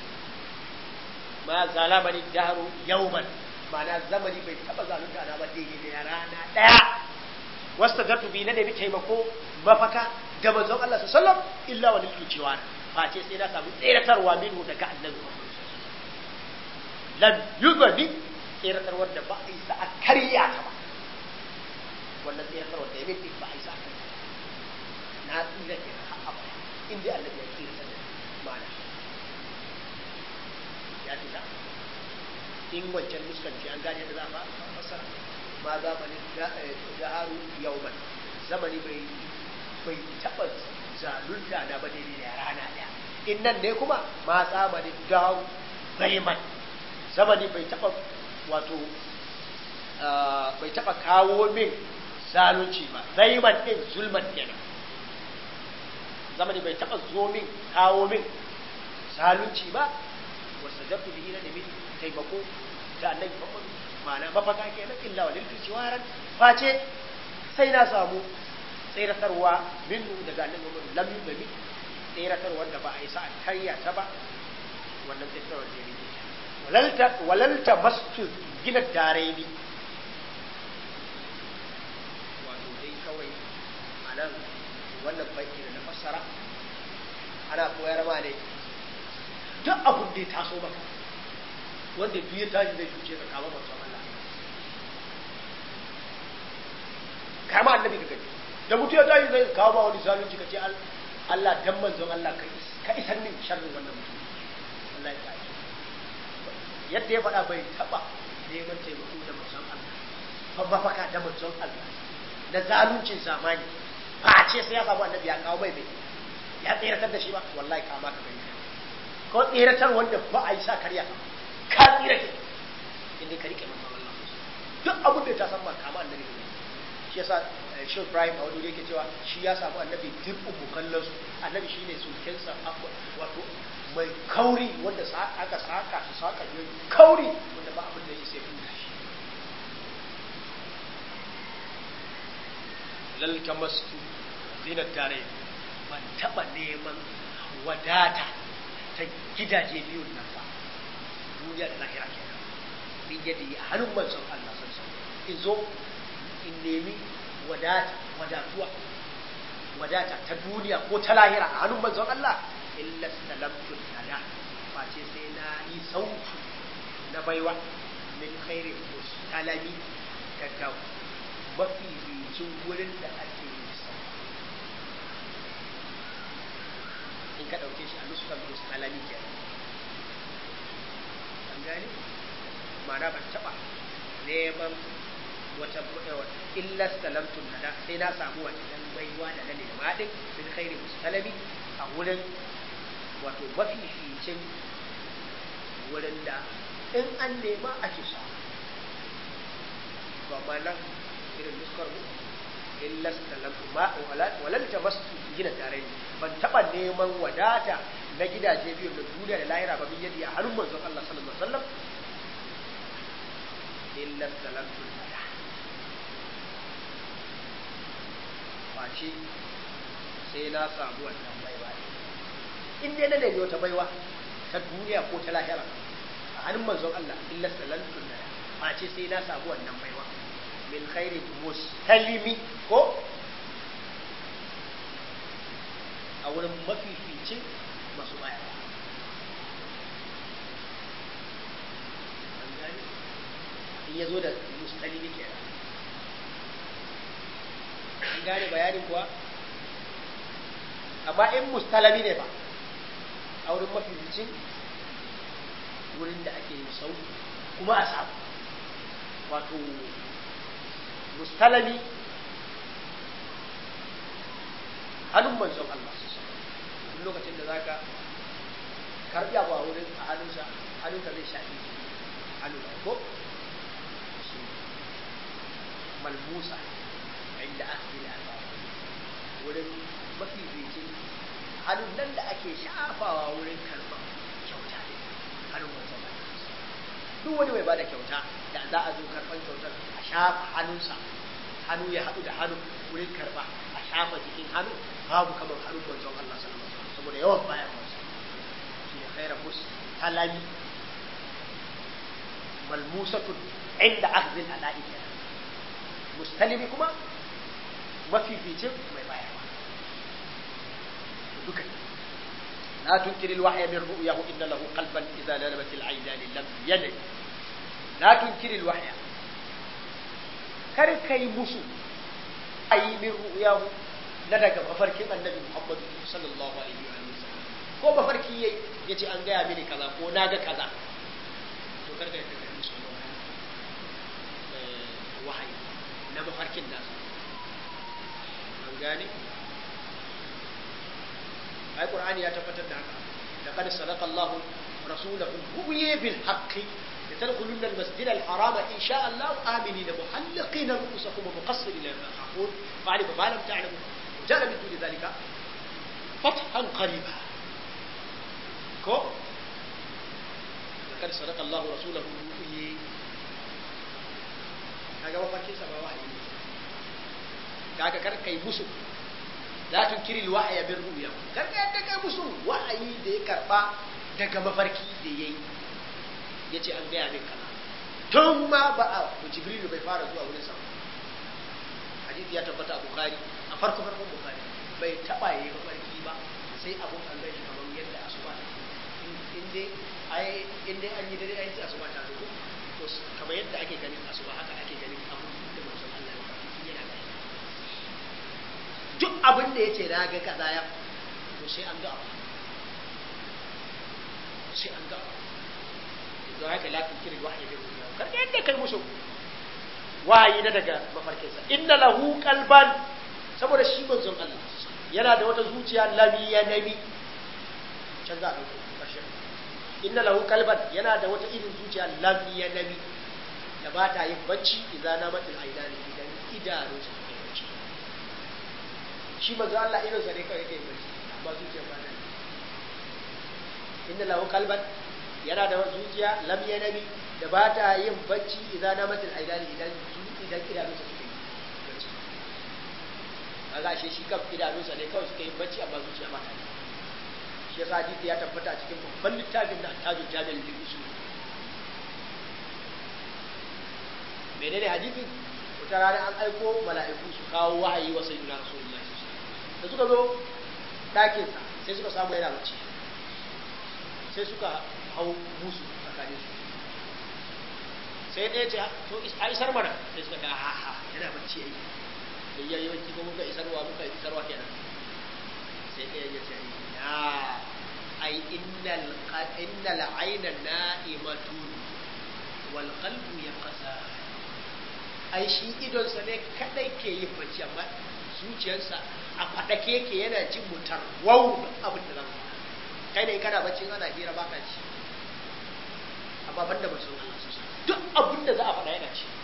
ma zalamani daru yauman ma'ana zamani bai taba zalunta na ba daidai da rana daya wasta zartu bi na nemi taimako mafaka da manzon Allah sallallahu alaihi wasallam illa wa lil jiwan fa ce sai na samu tseratarwa minhu daga annabi lam yuzani tseratarwar da ba a isa a karya ta ba wannan tseratarwar da ya min ba a isa a karya na tsira ke har abada in dai annabi ya tsira da ma'ana ya fita in wancan nuskan ce an gane da za a fassara ma zamanin da'aru yauman zamani bai bai taɓa zalunta na ba daidai da rana ɗaya in nan ne kuma ma zamanin dawo zaiman zamani bai taba wato bai taba kawo min zalunci ba zaiman din zulman kenan zamani bai taba zo min kawo min zalunci ba wasu jabu bihi na nemi taimako da annabi Muhammad ma'ana mafaka kenan illa wa lil jiwaran face sai na samu tseratarwa minnu daga annabi Muhammad lam yubami tseratarwa da ba a yi sa'a karya ta ba wannan tseratarwa da yake walalta walalta masjid gina daraini wato dai kawai anan wannan banki da na fassara ana koyar ma ne duk abin da ya taso maka wanda duk ya tashi zai cuce ka kama manzon Allah kama annabi ka gani da mutum ya tashi zai kawo ba wani zalunci ka ce Allah dan manzon Allah ka isar min sharrin wannan mutum Allah ya tashi yadda ya faɗa bai taɓa neman taimako da manzon Allah ban mafaka da manzon Allah na zaluncin zamani ba ce sai ya samu annabi ya kawo mai bai ya tseratar da shi ba wallahi kama ka gani ko tseratar wanda ba a yi sa karya ka tsira ke inda ka rike manzon Allah duk abin da ta san ma kama annabi ne shi yasa shi Ibrahim a wani yake cewa shi ya samu annabi duk umukallan su annabi shine sulkensa wato mai kauri wanda aka saka su saka ne kauri wanda ba abin da yake sai buɗe shi lal kamastu zinat tare ban taba neman wadata ta gidaje biyun nan ba duniya da lahira kenan min yadda yi a hannun manzon Allah san san in zo in nemi wadata wadatuwa wadata ta duniya ko ta lahira a hannun manzon Allah illa salamtu nada face sai na yi sautu na baiwa min khairi mustalami daga mafi ricin wurin da ake yi in ka ɗauke shi a nuskan mustalami kenan an gane ma'ana ban taɓa neman wata illa salamtu nada sai na samu wannan baiwa da na nema din min khairi mustalami a wurin wato mafificin wurin da in an nema ake samu to amma nan irin nuskar mu illa salamtu ma walal tamastu gina tare ban taba neman wadata na gidaje biyu na duniya da lahira ba bin yadi a hannun manzon Allah sallallahu alaihi wasallam illa salamtu nada face sai na samu wannan baiwa in dai na nemi wata baiwa ta duniya ko ta lahira a hannun manzon Allah illa salamtu nada face sai na samu wannan baiwa min khairi mustalimi ko a wurin mafificin masu baya in ya zo da mustalimi ke an gane bayanin kuwa amma in mustalami ne ba a wurin mafificin wurin da ake yin sau kuma a samu wato mustalami hannun manzon Allah duk lokacin da zaka karbi abu a wurin a hannunsa hannunka zai shafi hannun ko shi malmusa inda aka yi wurin mafi bikin hannun nan da ake shafawa wurin karɓar kyauta ne hannun manzon Allah duk wani mai bada kyauta da za a zo karɓar kyautar a shafa hannunsa hannu ya haɗu da hannu wurin karɓa a shafa jikin hannu babu kamar hannun manzon Allah sallallahu alaihi wasallam saboda yawan bayan masa shi ne khaira bus talami malmusatun inda akhdhil ada'i mustalimi kuma mafificin mai bayarwa duka لا تنكر الوحي من رؤياه إن له قلبا إذا نلمت العينان لم ينم لا تنكر الوحي كركي مسو أي من رؤياه لدك مفرك النبي محمد صلى الله عليه وسلم ko mafarki yayi yace an gaya mini kaza ko na ga kaza to karka ka kai musu wahayi na mafarkin nasa an gane ai qur'ani ya tabbatar da haka laqad sadaqa Allah rasulahu ru'ya bil haqqi لتدخلن المسجد الحرام إن شاء الله آمنين محلقين رؤوسكم ومقصرين لا تخافون فعلم ما لم تعلموا وجعل من دون ذلك فتحا قريبا كو لقد صدق الله رسوله الرؤيا kaga mafarkin sa ba wahayi ne kaga kar kai musu la tunkiri alwahya bir ru'ya kar ka yadda kai musu wahayi da ya karba daga mafarki da yayi yace an gaya min kaza tun ma ba a jibril bai fara zuwa wurin sa hadisi ya tabbata a bukhari a farko farkon bukhari bai taba yi mafarki ba sai abun an gashi kamar yadda asuba in dai ai in dai an yi dare ai sai asuba ta zo to kamar yadda ake ganin asuba haka ake ganin abun da manzon Allah ya faɗi yana gani duk abin da yace na ga kaza ya to sai an ga abu sai an ga abu don haka la tunkiri wahyi bi ruya kar ka yadda kai musu wahayi na daga mafarkinsa inna lahu qalban saboda shi manzon Allah yana da wata zuciya lamiya nabi can za a ɗauko ƙarshen inna lahu qalban yana da wata irin zuciya lamiya nabi da ba ta yin bacci idan na matil aidani idan idanu su kai bacci shi manzon Allah irin sa ne kawai yake bacci amma zuciya ba ta inna lahu qalban yana da zuciya lamiya nabi da ba ta yin bacci idan na matil aidani idan idan idanunsa suka yi bacci kaga ashe shi kan idanunsa ne kawai suka yi bacci amma zuciya ba ta yi shi yasa hadisi ya tabbata a cikin babban littafin da tajul jami'in lil usul menene hadisi wata rana an aiko mala'iku su kawo wahayi wa sayyidina rasulullahi da suka zo ɗakinsa sai suka samu yana bacci sai suka hau musu tsakanin su sai ɗaya ce to a isar mana sai suka ga ha ha yana bacci yayi da ya yi wanki ko muka isarwa muka isarwa kenan sai ɗaya ya ce ya ai innal innal ayna na'imatun wal qalbu yaqsa ai shi idon sa ne kadai ke yin bacci amma zuciyarsa a fadake yake yana jin mutar wau abin da zan kai ne kana bacci ana hira baka ci amma banda ba sun Allah su duk abin da za a faɗa yana ci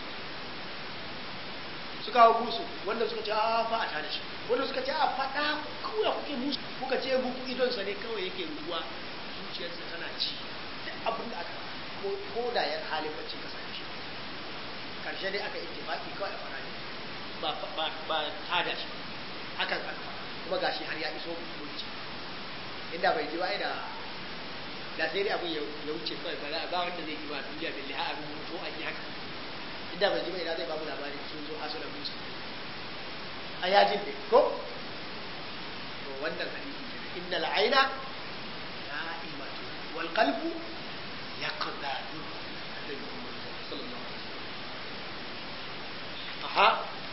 suka hau musu wanda suka ce a fa a tare shi wanda suka ce a faɗa kawai kuke musu kuka ce muku idonsa ne kawai yake ruwa zuciyarsa tana ci duk abin da aka ko ko da yan halin bacci ka same shi karshe dai aka ittifaki kawai a fara ne ba ba ba tada shi hakan aka fara kuma gashi har ya iso mulki inda bai ji ba da da sai dai abin ya wuce kawai ba ba wanda zai yi ba duniya billahi a rubuto an yi haka inda bai ji ba ina zai babu labari sun zo hasu da musa a yajin ne ko to wannan hadisi ne inna al'aina na'imatu wal qalbu yaqdadu annabi Muhammad sallallahu alaihi wasallam aha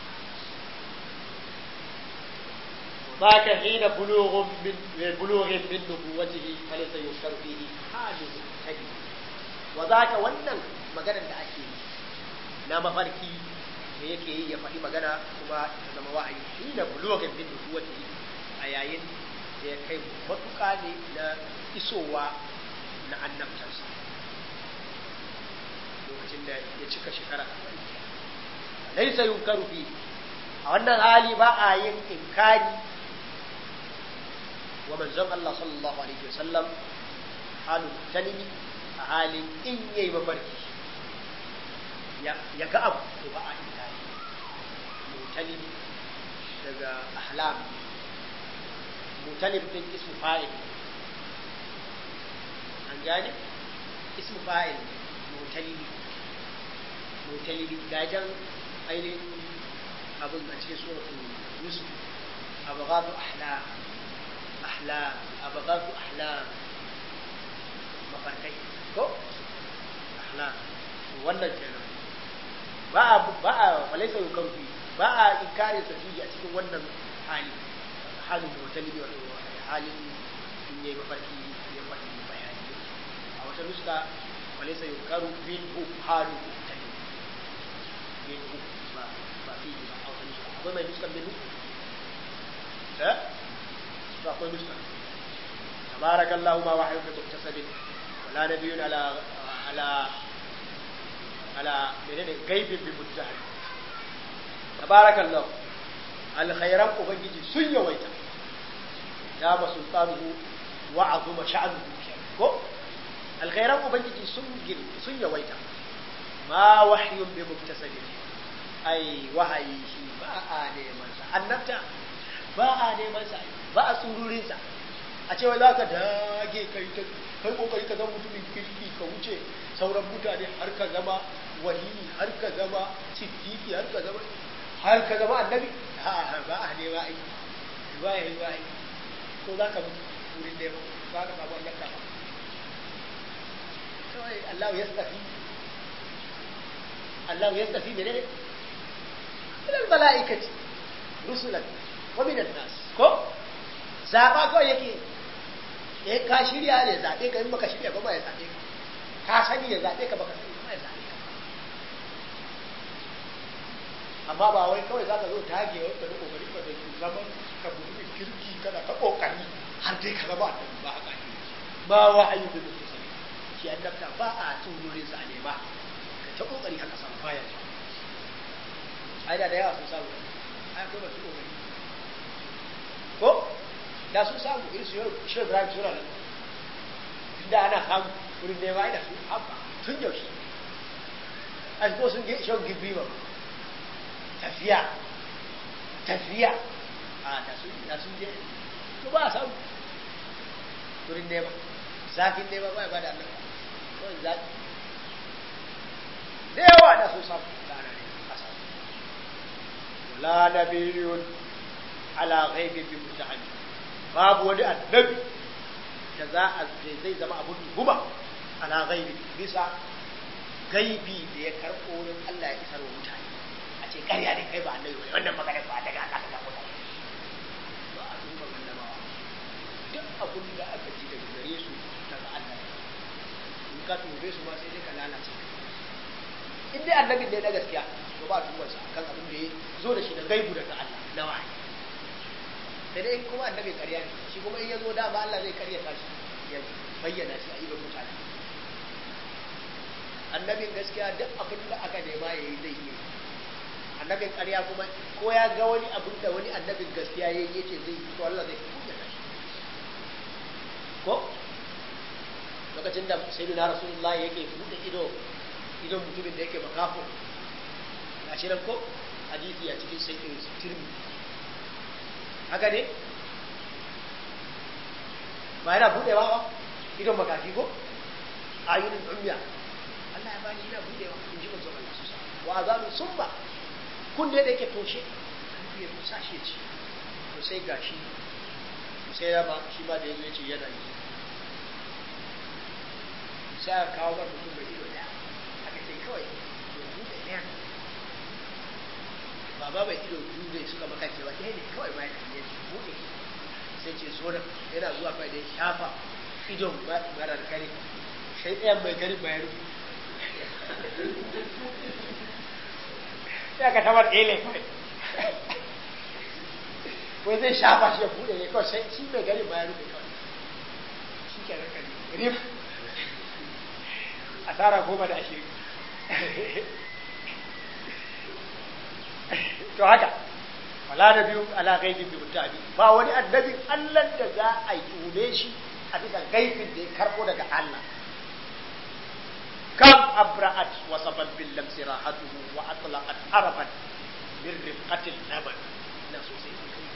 ذاك حين بلوغ من بلوغ من نبوته فليس يشكر فيه حادث كبير وذاك wannan maganar da ake yi na mafarki da yake yi ya faɗi magana kuma ta zama wa'ayi shi da bulogin bin nubuwati a yayin da ya kai matuƙa ne na isowa na annabtarsa lokacin da ya cika shekara laisa yunkaru fi a wannan hali ba a yin inkari wa manzon Allah sallallahu alaihi wasallam halin talimi a halin in yayi mafarki ya ga abu to ba a inkari mutalib daga ahlam mutalib din ismu fa'il an gane ismu fa'il mutalibi mutalibi gajan ainihin abin a cikin suratul yusuf abghadu ahlam ahlam abghadu ahlam mafarkai ko ahlam wannan kenan ba a ba a walaisa yukarfi ba a inkarin sa a cikin wannan hali halin mutalibi wa halin in yayi mafarki ya faɗi bayani a wata nuska walaisa yukaru minhu halu mutalibi minhu ba ba fi ba a wata nuska akwai mai nuska minhu eh ba akwai nuska barakallahu ma wahyu bi muktasabin wala nabiyyun ala ala ala menene gaibin bi muttahid tabarakallahu alkhairan ubangiji sun yawaita ya ba sultanuhu wa azuma sha'nuhu ko alkhairan ubangiji sun gir sun yawaita ma wahyun bi muktasabin ai wahayi shi ba a neman sa annabta ba a neman sa ba a tsururin sa a cewa za ka dage kai ta kai kokari ka zama mutumin kirki ka wuce sauran mutane har ka zama wali har ka zama siddiqi har ka zama har ka zama annabi ha ba a nema ai ba ya yi ba ai ko za ka mutu wurin da ba ka samu annabta ba kawai Allah ya tafi Allah ya tafi menene من الملائكة رسلا ومن الناس ko zaba kawai yake eh ka shirya ne zabe ka in baka shirya ba ba ya zabe ka ka sani ya zabe ka baka sani ba ya zabe ka amma ba wai kawai zaka zo tage wai ka kokari ka da zaman ka mutumin kirki kana ka kokari har dai ka zama annabi ba haka ne ba wahayi da mutum sani shi annabta ba a tsururin sa ne ba ka ta kokari haka san bayan ai da da yawa sun samu ai akwai masu kokari ko da sun samu irin su shi Ibrahim sura nan inda ana samu wurin da ya da su abba tun yaushe a ko sun ge shan gibi ba tafiya tafiya a da sun da sun je to ba a samu wurin nema zafin nema ba ya bada Allah kawai zafi da yawa da sun samu da ana ne a samu wala nabiyun ala ghaibin bi mutahaddi babu wani annabi da za a zai zama abun tuhuma ala ghaibi bisa gaibi da ya karɓo wurin Allah ya isar wa mutane a ce ƙarya ne kai ba annabi ba wannan magana ba daga Allah ka samu ta ba a duba annabawa duk abun da aka ji daga gare su daga Allah in ka tube su ma sai dai ka lalace in dai annabin ne na gaskiya to ba a duba sa kan abin da ya zo da shi da gaibu daga Allah na wahayi sai dai kuma annabi ƙarya ne shi kuma in ya zo dama Allah zai ƙarya shi ya bayyana shi a idon mutane annabin gaskiya duk abin da aka nema ya yi zai yi annabin ƙarya kuma ko ya ga wani abin da wani annabin gaskiya ya yi yace zai yi to Allah zai bayyana shi ko lokacin da sayyidina rasulullah yake buɗe ido idon mutumin da yake makafo gashi nan ko hadisi a cikin sayyidin tirmidhi haka ne ba yana buɗewa ba idon makafi ko ayunin umya Allah ya bani yana buɗewa in ji manzon Allah su wa azanu summa kun da yake toshe an biye ku sashe ci to sai gashi to sai ya ba shi ma da yazo yace yana yi sai aka kawo ba mutum mai ido daya aka ce kawai ya buɗe ɗaya baba bai ido biyu ne suka makance ba ɗaya ne kawai ma ya buɗe sai ce zo nan yana zuwa kai da ya shafa idon marar kare sai ɗayan mai gari mai rufe sai ka tabar ɗaya ne kawai wai zai shafa shi ya buɗe ne kawai sai shi mai gari mai rufe kawai shi ke nan kare rif asara goma da ashirin to haka wala da biyu ala gaibin bi mutabi ba wani annabin Allah da za a yi tume shi a bisa gaibin da ya karbo daga Allah kam abra'at wa sabat bil lamsi rahatuhu wa atlaqat araban min rifqatil laban na sosai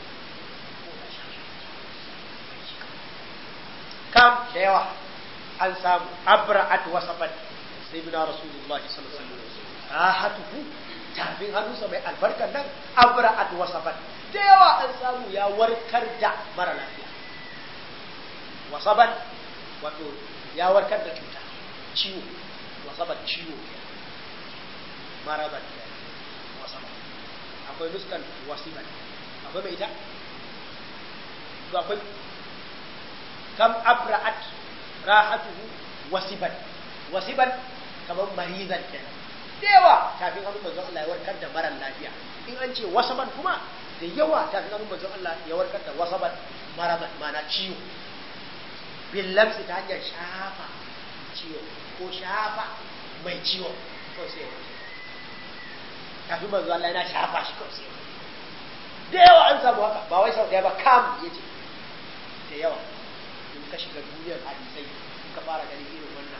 kam da yawa an samu abra'at wa sabat sayyidina rasulullahi sallallahu alaihi wasallam rahatuhu tafin hannunsa mai albarkar nan abra'at wasabat da yawa an samu ya warkar da mara lafiya wasabat wato ya warkar da cuta ciwo wasabat ciwo marabat wasabat akwai nuskan wasibat akwai mai ita to akwai kam abra'at rahatuhu wasibat wasibat kamar marizan kenan da yawa tafin hannun manzon Allah ya warkar da marar lafiya in an ce wasaban kuma da yawa tafin hannun manzon Allah ya warkar da wasaban maraban mana ciwo billamsi ta hanyar shafa ciwo ko shafa mai ciwo kawai sai ya warke kafin manzo Allah yana shafa shi kawai sai ya warke da yawa an samu haka ba wai sau ɗaya ba kam ya ce da yawa in ka shiga duniyar hadisai in ka fara ganin irin wannan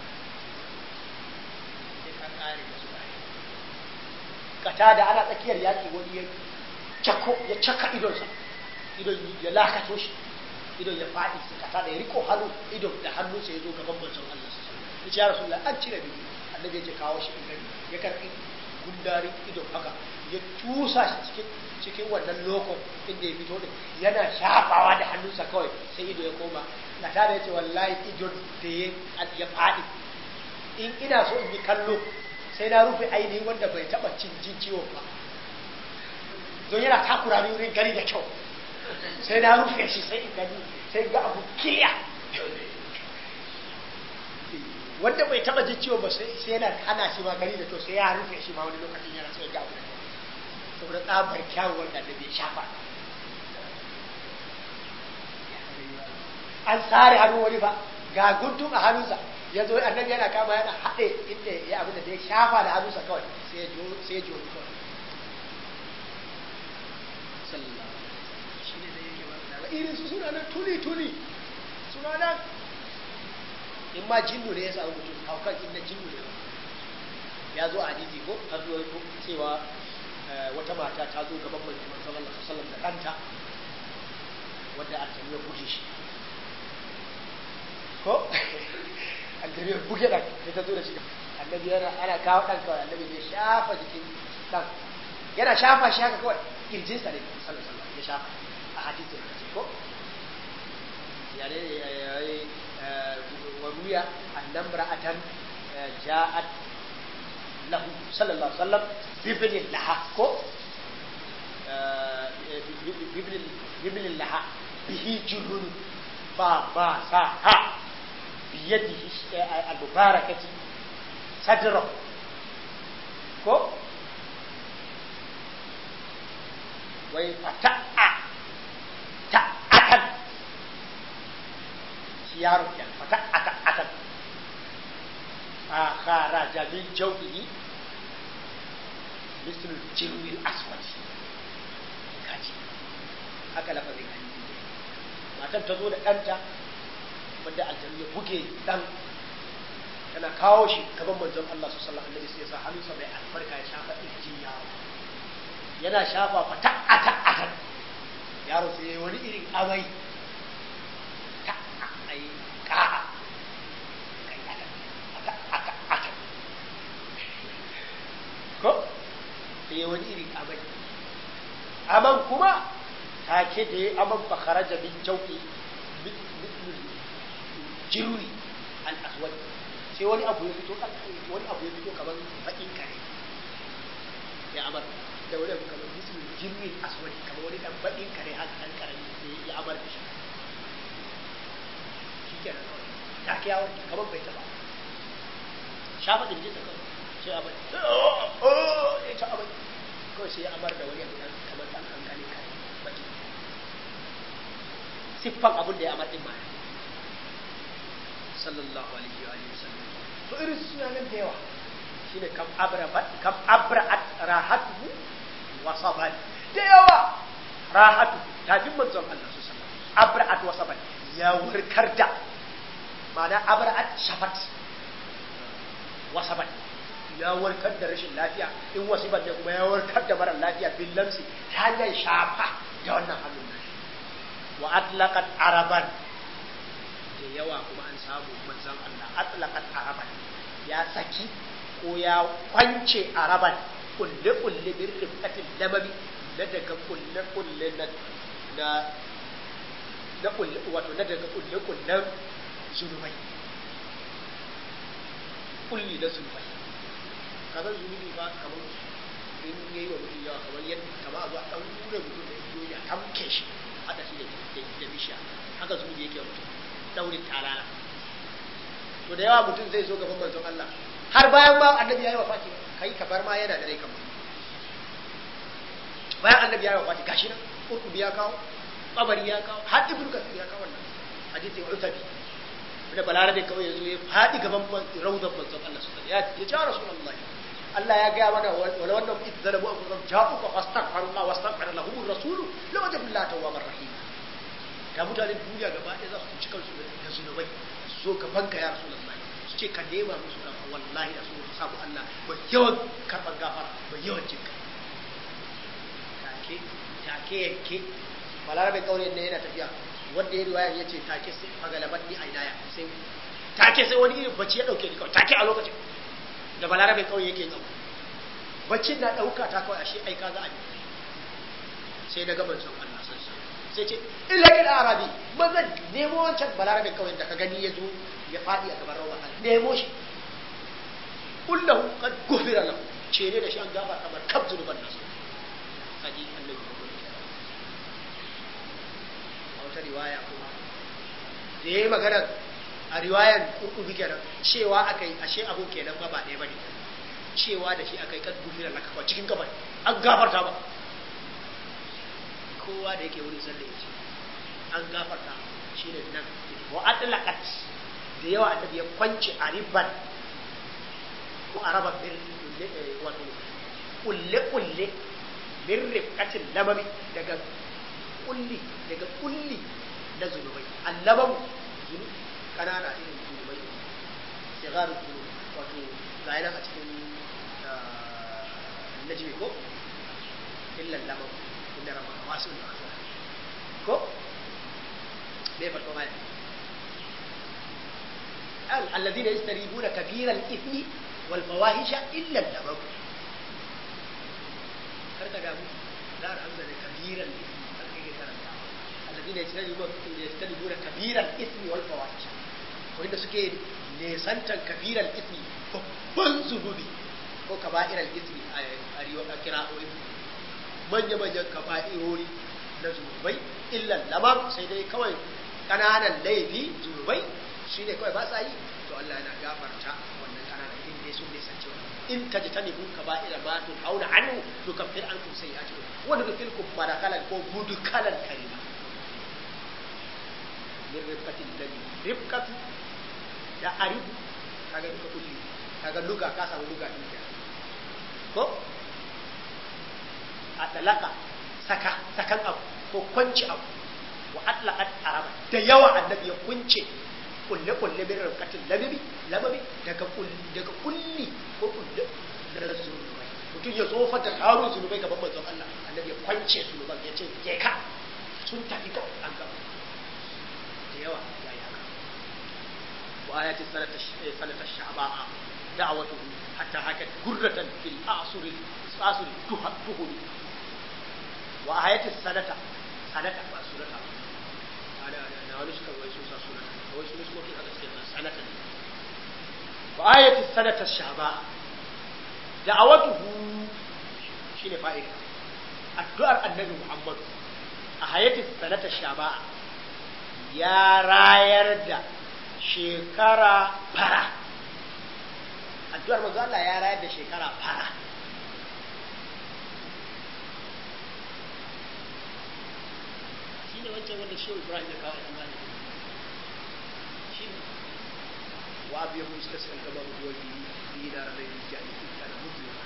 sai ka kare da su kare kata da ana tsakiyar yaƙi wani ya cako ya caka idonsa idon ya lakato shi idon ya faɗi sai kata da ya riko hannu idon da hannu sai ya zo gaban manzon Allah su ya ce ya rasu an cire biyu annabi ya ce kawo shi in gani ya karɓi gundarin idon haka ya tusa shi cikin cikin wannan lokon inda ya fito din yana shafawa da hannunsa kawai sai ido ya koma na tare ya ce wallahi idon da ya faɗi in ina so in yi kallo sai na rufe ainihin wanda bai taɓa cin jin ciwon ba don yana takura ni wurin gani da kyau sai na rufe shi sai in gani sai ga abu kiya wanda bai taɓa jin ciwon ba sai yana hana shi ma gani da kyau sai ya rufe shi ma wani lokacin yana so ya ga abu da kyau saboda tsabar kyawun wanda da bai shafa an tsare hannun wani ba ga guntun a hannunsa ya zo annabi yana kama yana haɗe inda ya abin da ya shafa da hannunsa kawai sai ya sai ya ji wani kawai sallallahu shi ne zai yake ba irin su suna nan tuni tuni suna nan in ma jinnu ne ya samu mutum haukan inda jinnu ne ya zo a hadisi ko har zuwa cewa wata mata ta zo gaban manzon sallallahu alaihi wasallam da kanta wanda aljanu ya buge shi ko aljanu ya buge dan sai ta zo da shi annabi yana ana kawo dan kawai annabi ne shafa jikin dan yana shafa shi haka kawai kirjin sa ne sallallahu alaihi wasallam ya shafa a hadisin da ce ko ya ne wa ruya annam ra'atan ja'at lahu sallallahu alaihi wasallam bibnin laha ko bibnin laha bihi junun ba ba sa ha biyadihi al-mubarakati sadra ko wai fata'a ta'atan shi yaro ya fata'a ta'atan فخرج من جوفه مثل الجلو الأسود kaji haka lafazin hadisi matan ta zo da ɗanta wanda aljanu ya buge ɗan tana kawo shi gaban manzon Allah su sallallahu alaihi sai ya sa hannunsa mai albarka ya shafa irjin yaro yana shafa fa ta'ata atan yaro sai wani irin amai ta'a ai ka'a ko sai ya wani irin amai aman kuma take da ya aman bakara da min jauki jirwi al-aswad sai wani abu ya fito wani abu ya fito kamar bakin kare ya amar da wani abu kamar mislu jirwi al-aswad kamar wani dan bakin kare haka dan karami sai ya amar da shi shikenan take ya wanke kamar bai taba shafa din jinsa kawai sai a bai ya ta abai kawai sai ya amar da wani abu kamar ɗan kankani kare baki siffan abin da ya amar din ma sallallahu alaihi wa alihi wasallam to irin su suna nan da yawa shine kam abra kam abra'at rahatuhu wa sabat da yawa rahatu tafin manzon Allah su sallallahu abra'at wa sabat ya warkar da ma'ana abra'at shafat wa sabat ya warkar da rashin lafiya in wasiban ne kuma ya warkar da mara lafiya bin lamsi ta hanyar shafa da wannan hannun nashi wa atlaqat araban da yawa kuma an samu manzon Allah atlaqat araban ya saki ko ya kwance araban kulle kulle bin rifatin lamami na daga kulle kulle na na na kulle wato na daga kulle kullen zunubai kulli na zunubai kaga zunubi ba kamar in yayi wa mutum yawa kamar yadda kamar a zo a dan wure mutum da igiyoyi a tamke shi hada shi da da bishiya haka zunubi yake wa mutum daurin talala to da yawa mutum zai zo gaban manzon Allah har bayan ma annabi yayi wafati kai ka bar ma yana da rai kamar bayan annabi yayi wafati gashi nan kurkubi ya kawo kabari ya kawo har ibnu kasir ya kawo wannan hadisi wa utabi da balarabe kawai ya zo ya faɗi gaban raudar manzon Allah su ya ya ja rasulullahi Allah ya gaya mana wala wannan idzalamu anfusahum ja'u fa fastaghfiru Allah wastaghfara lahum ar-rasul la wajadu Allah tawwabar rahim da mutanen duniya gaba ɗaya za su ci kansu da zunubai su zo ka banka ya rasulullahi su ce ka nema musu gafara wallahi da su samu Allah mai yawan karɓar gafara mai yawan jinka take take yanke balarabe kauyen ne yana tafiya wanda ya riwaya ya ce take sai magalabat ni a idaya sai take sai wani irin bacci ya dauke ni kawai take a lokacin da balarabe kauye yake tsawo baccin na dauka ta kawai ashe aika za a yi sai na gaban son Allah san san sai ce illa ila arabi maza nemo wancan balarabe kauyen da ka gani ya zo ya fadi a gaban rawa nemo shi kullahu qad gufira lahu ce ne da shi an gaba kamar kab zunuban nasu kaji annabi a wata riwaya kuma da ya yi magana a riwayan kurkuku kenan cewa aka yi ashe abu kenan ba ba ɗaya ba ne cewa da shi aka yi kan gufira laka kwa cikin gaban an gafarta ba kowa da yake wuri sanda ya ce an gafarta shi ne nan wa adlaqat da yawa annabi ya kwance a riban ko a raba wato kulle kulle min rifqatin lamami daga kulli daga kulli na zunubai allabamu zunu kanana irin zunubai sigaru zunubai wato ga yana a cikin najmi ko illa lamam inda rabbaka wasu da akhira ko me fa kuma الذين يجتنبون كبير الإثم والفواحش إلا اللمم karka damu za a hamza da kabiran ismi har kai karanta alladina yajtanibuna yajtanibuna kabiran ismi wal fawahish wanda suke nesantan kabiran ismi babban zunubi ko kaba'iral ismi a riwa a kira'o'i manya manyan kaba'irori na zunubai illa lamam sai dai kawai kananan laifi zunubai shine kawai ba sa yi to Allah yana gafarta wannan kananan in dai sun nisanci wannan in tajtanibu kaba'ira ma tunhauna anhu nukaffir ankum sayyi'atikum wa nudkhilkum madakalan ko mudkalan karima min rifqatil ladhi rifqatu da aribu kaga duka kulli kaga luga ka samu luga din ka ko atalaka saka sakan abu ko kwanci abu wa atlaqat araba da yawa annabi ya kunce kulle kulle min rifqatil ladhi lababi daga kulli daga kulli ko kulle da zunubai mutum ya zo fata tarin zunubai gaban manzon Allah annabi ya kwance zunuban ya ce je ka sun tafi kawai an gaba da yawa ya yi haka wa ayati sanata sanata sha'ba'a da'watuhu hatta hakat gurratan fil asuri asuri tuhuri wa ayati sanata sanata ba sunata ana na wani suka wai sun sa sunata wai sun suka haka suke sanata ne wa ayati sanata sha'ba'a da'awatuhu shine fa'ida addu'ar annabi Muhammad a hayatin sanata shaba'a ya rayar da shekara fara addu'ar manzo Allah ya rayar da shekara fara shine wancan wanda Shehu Ibrahim ya kawo imani shine wa abu yahu istasqal kama muwalli dina rai jani kana mutlima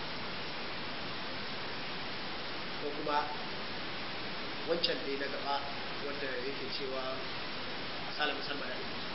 ko kuma wancan dai na gaba wanda yake cewa asala musalman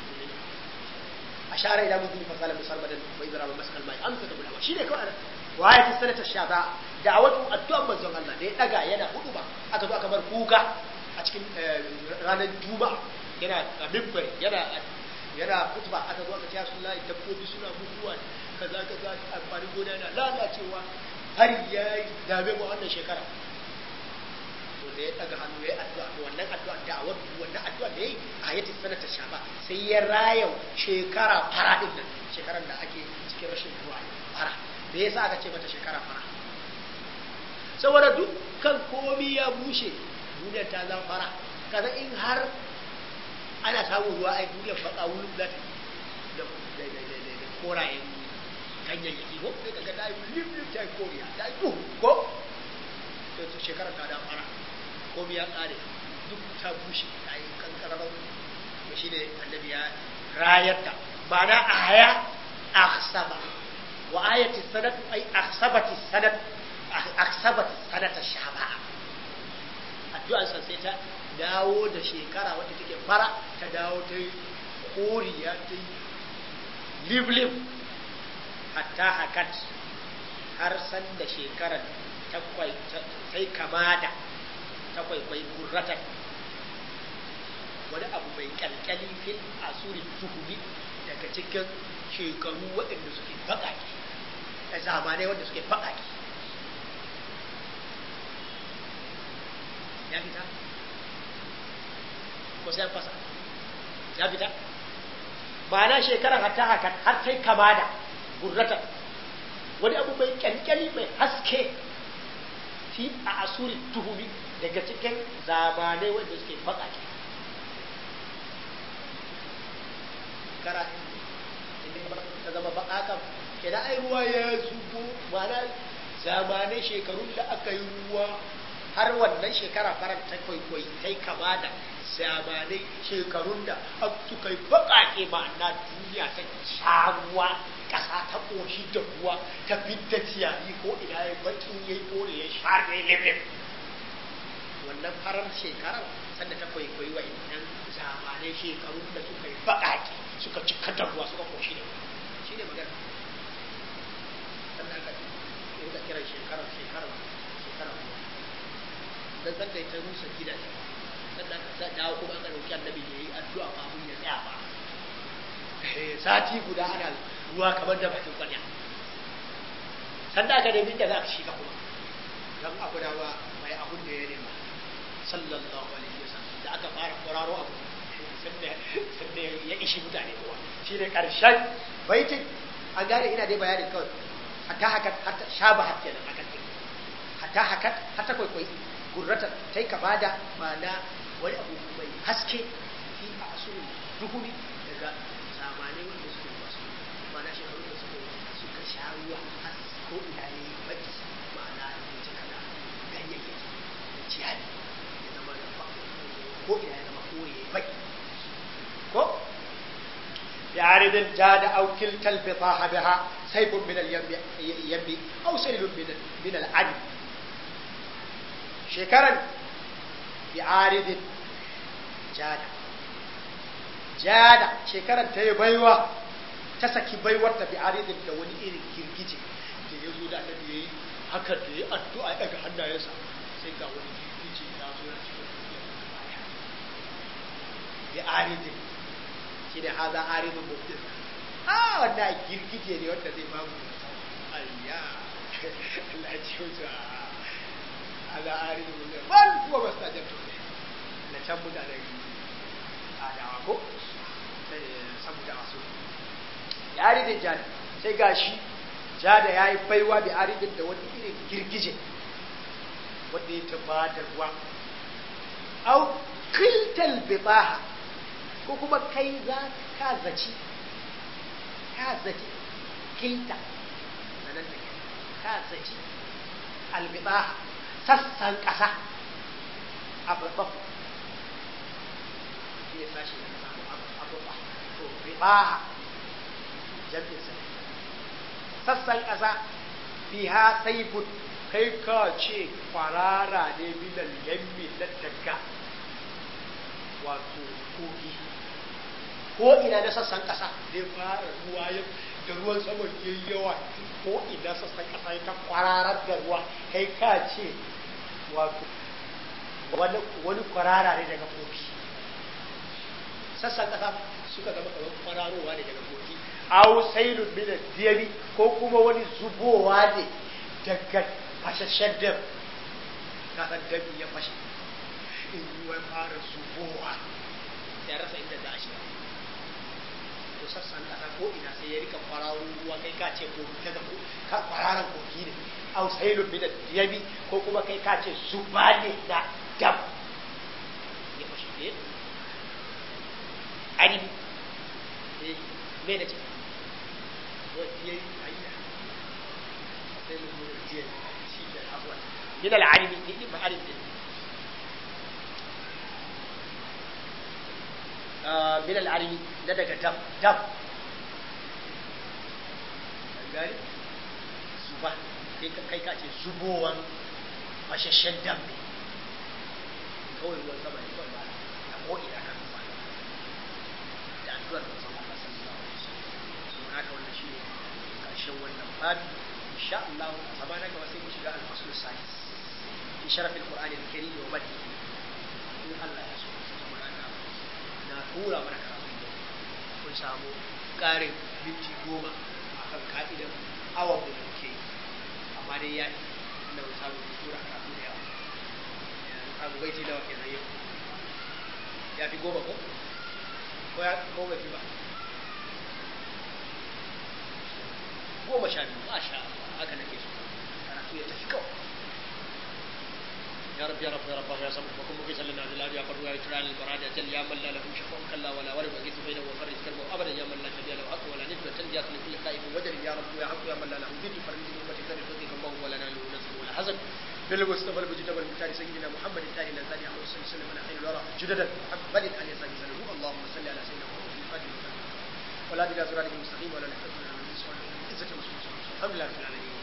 a share ila mutum fasala musalman bai zara ba maskal mai amsa da bulawa shine kawai waye ta sanata shaba da a wato addu'an manzon Allah da ya daga yana hudu ba aka zo aka bar kuka a cikin ranar juma'a yana a mimbar yana yana kutuba aka zo aka ce ya sullahi dabbobi suna mutuwa kaza kaza amfanin gona yana lalacewa har ya dame mu wannan shekara to da ya daga hannu ya yi addu'a to wannan addu'a da awar wannan addu'a da yayi a yati sanata shaba sai ya raya shekara fara din nan shekaran da ake cikin rashin ruwa fara da yasa aka ce mata shekara fara saboda dukkan komi ya bushe duniyar ta zama fara kaza in har ana samun ruwa ai duniyar baka wurin za ta da da korayen ganyayyaki ko sai kaga ta yi lif lif ta yi koriya ta yi duhu ko sai shekarar ta da fara komai ya kare duk ta bushe ta yi kankarar shi ne annabi ya rayar da ma'ana aya aksaba wa ayati sanad ay aksabati sanad aksabati sanata shaba'a addu'ar sa sai ta dawo da shekara wadda take fara ta dawo ta yi koriya ta yi liblib hatta hakat har san da shekarar ta yi kama da ta kwaikwai gurratan wani abu mai kyalkyali fil asuri tuhumi daga cikin shekaru waɗanda suke baƙaƙe da zamanai wanda suke baƙaƙe ya fita ko sai fasa ya fita ma'ana shekarar hatta haka har ta yi kama da gurratan wani abu mai kyalkyali mai haske fi a asuri tuhumi daga cikin zamanai wanda suke baƙaƙe kara ta zama baƙaƙa kenan ai ruwa ya zubo mana zamanai shekarun da aka yi ruwa har wannan shekara farar ta kwaikwai ta yi kama da zamanai shekarun da suka yi baƙaƙe ma'ana duniya ta sha ruwa ƙasa ta ƙoshi da ruwa ta fidda ciyayi ko ina ya baƙin ya yi kore ya sha ya limlim wannan farar shekarar sanda ta kwaikwayi wa idan zamanai shekarun da suka yi baƙaƙe suka cika da ruwa suka koshi ne shi ne magana sannan aka yi da kiran shekarar shekarar shekarar ruwa dan sanda ya ta rusa gidaje sannan aka dawo kuma aka dauki annabi ya yi addu'a kafin ya tsaya ba sati guda ana ruwa kamar da bakin kwarya sannan aka nemi da za a shiga kuma don abu da ba mai abun da ya nema sallallahu alaihi wasallam da aka fara kwararo abu sanda ya ishi mutane kowa shi ne ƙarshen baitin an gane ina dai bayanin kawai hatta haka hatta shaba hatta nan haka ne hatta haka hatta kwaikwai gurrata ta yi kama da mana wani abu mai haske fi a asuru duhuni daga zamanai wanda suke masu mana shekaru da suka suka sha ruwa har ko ina ya yi baki mana ya cika da ganyayyaki da ciyayi ya zama da ko ina ya zama kore ya yi baki ko بعارض جاد أو كلتا البطاحة بها سيف من اليم أو سيل من من العدم شكرا بعارض جاد جاد شكرا تي بيوة تسكي بيوة بعارض da wani irin girgije da ya zo da annabi yayi haka da ya addu'a daga hannayensa sai ga wani girgije ya zo ya cikin بعارض shi ne haza aridun mubtin a wannan girgije ne wanda zai bamu ayya Allah ya ce musu haza aridun mubtin wal kuwa ba sa jabtu ne na can mutanen adawa ko saboda masu ya aridin jada sai gashi jada ya yi baiwa da aridin da wani irin girgije wanda ya taba da ruwa au kiltal bibaha ko kuma kai za ka zaci ka zaci kilta sanan da ka zaci albibaha sassan ƙasa a babban shi ne sashi da samu abubuwa to ribaha jam'in sa sassan ƙasa biha saibun kai ka ce kwarara ne minal yammi na daga wato kogi ko ina na sassan ƙasa zai fara ruwa ya da ruwan saman ya yawa ko ina sassan ƙasa ya ta kwararar da ruwa kai ka ce wato wani kwarara ne daga kogi sassan ƙasa suka zama kamar kwararowa ne daga kogi aw sailun min diyami ko kuma wani zubowa ne daga fashashen dam ka san dami ya fashe in ruwan fara zubowa ya rasa inda za a shiga to sassan ƙasa ko ina sai ya rika kwararo ruwa kai ka ce kogi daga ka kwararan kogi ne aw sailun min diyami ko kuma kai ka ce zuba ne na dam ya fashe ne ani me da ce من العلم من العلم min al'armi na daga dam dam gani zuba kai ka ce zubowan fashashen dam ne kawai ruwan sama ne kawai ba a ko'ina kan zuba da addu'ar manzon Allah sallallahu alaihi wasallam so haka wannan shine karshen wannan babi insha Allah a zama na gaba sai mu shiga al-fasl sadis fi sharaf al-Qur'an al-Karim wa badi in Allah ya so saboda haka na tura mana karatu da kun samu ƙarin minti goma akan ka'idar awa mu da ke amma dai ya na samu tura karatu da yawa abu baiti nawa kenan yau ya fi goma ko ko ya ko bai fi ba goma sha biyu masha Allah haka nake so karatu ya tafi kawai يا رب يا رب يا رب يا سمح وكن مكيسا لنا بالله يا قرب يا ترى البراد جل يا من لا له شفاء كلا ولا ورد وجيت بينه وفرج كربه ابدا يا من لا شبيه له حق ولا ند وتنجيات لكل خائف وجل يا رب يا حق يا من لا له ذل فرج امتي ذل خذك الله ولا نال نصر ولا حزن بالمصطفى المجتبى المختار سيدنا محمد الثاني الثاني عليه الصلاه والسلام من خير الورى جددا محمد عليه الصلاه والسلام اللهم صل على سيدنا محمد الفاتح ولا بلا زرار المستقيم ولا نحن من العزه والعزه والسلام الحمد لله رب العالمين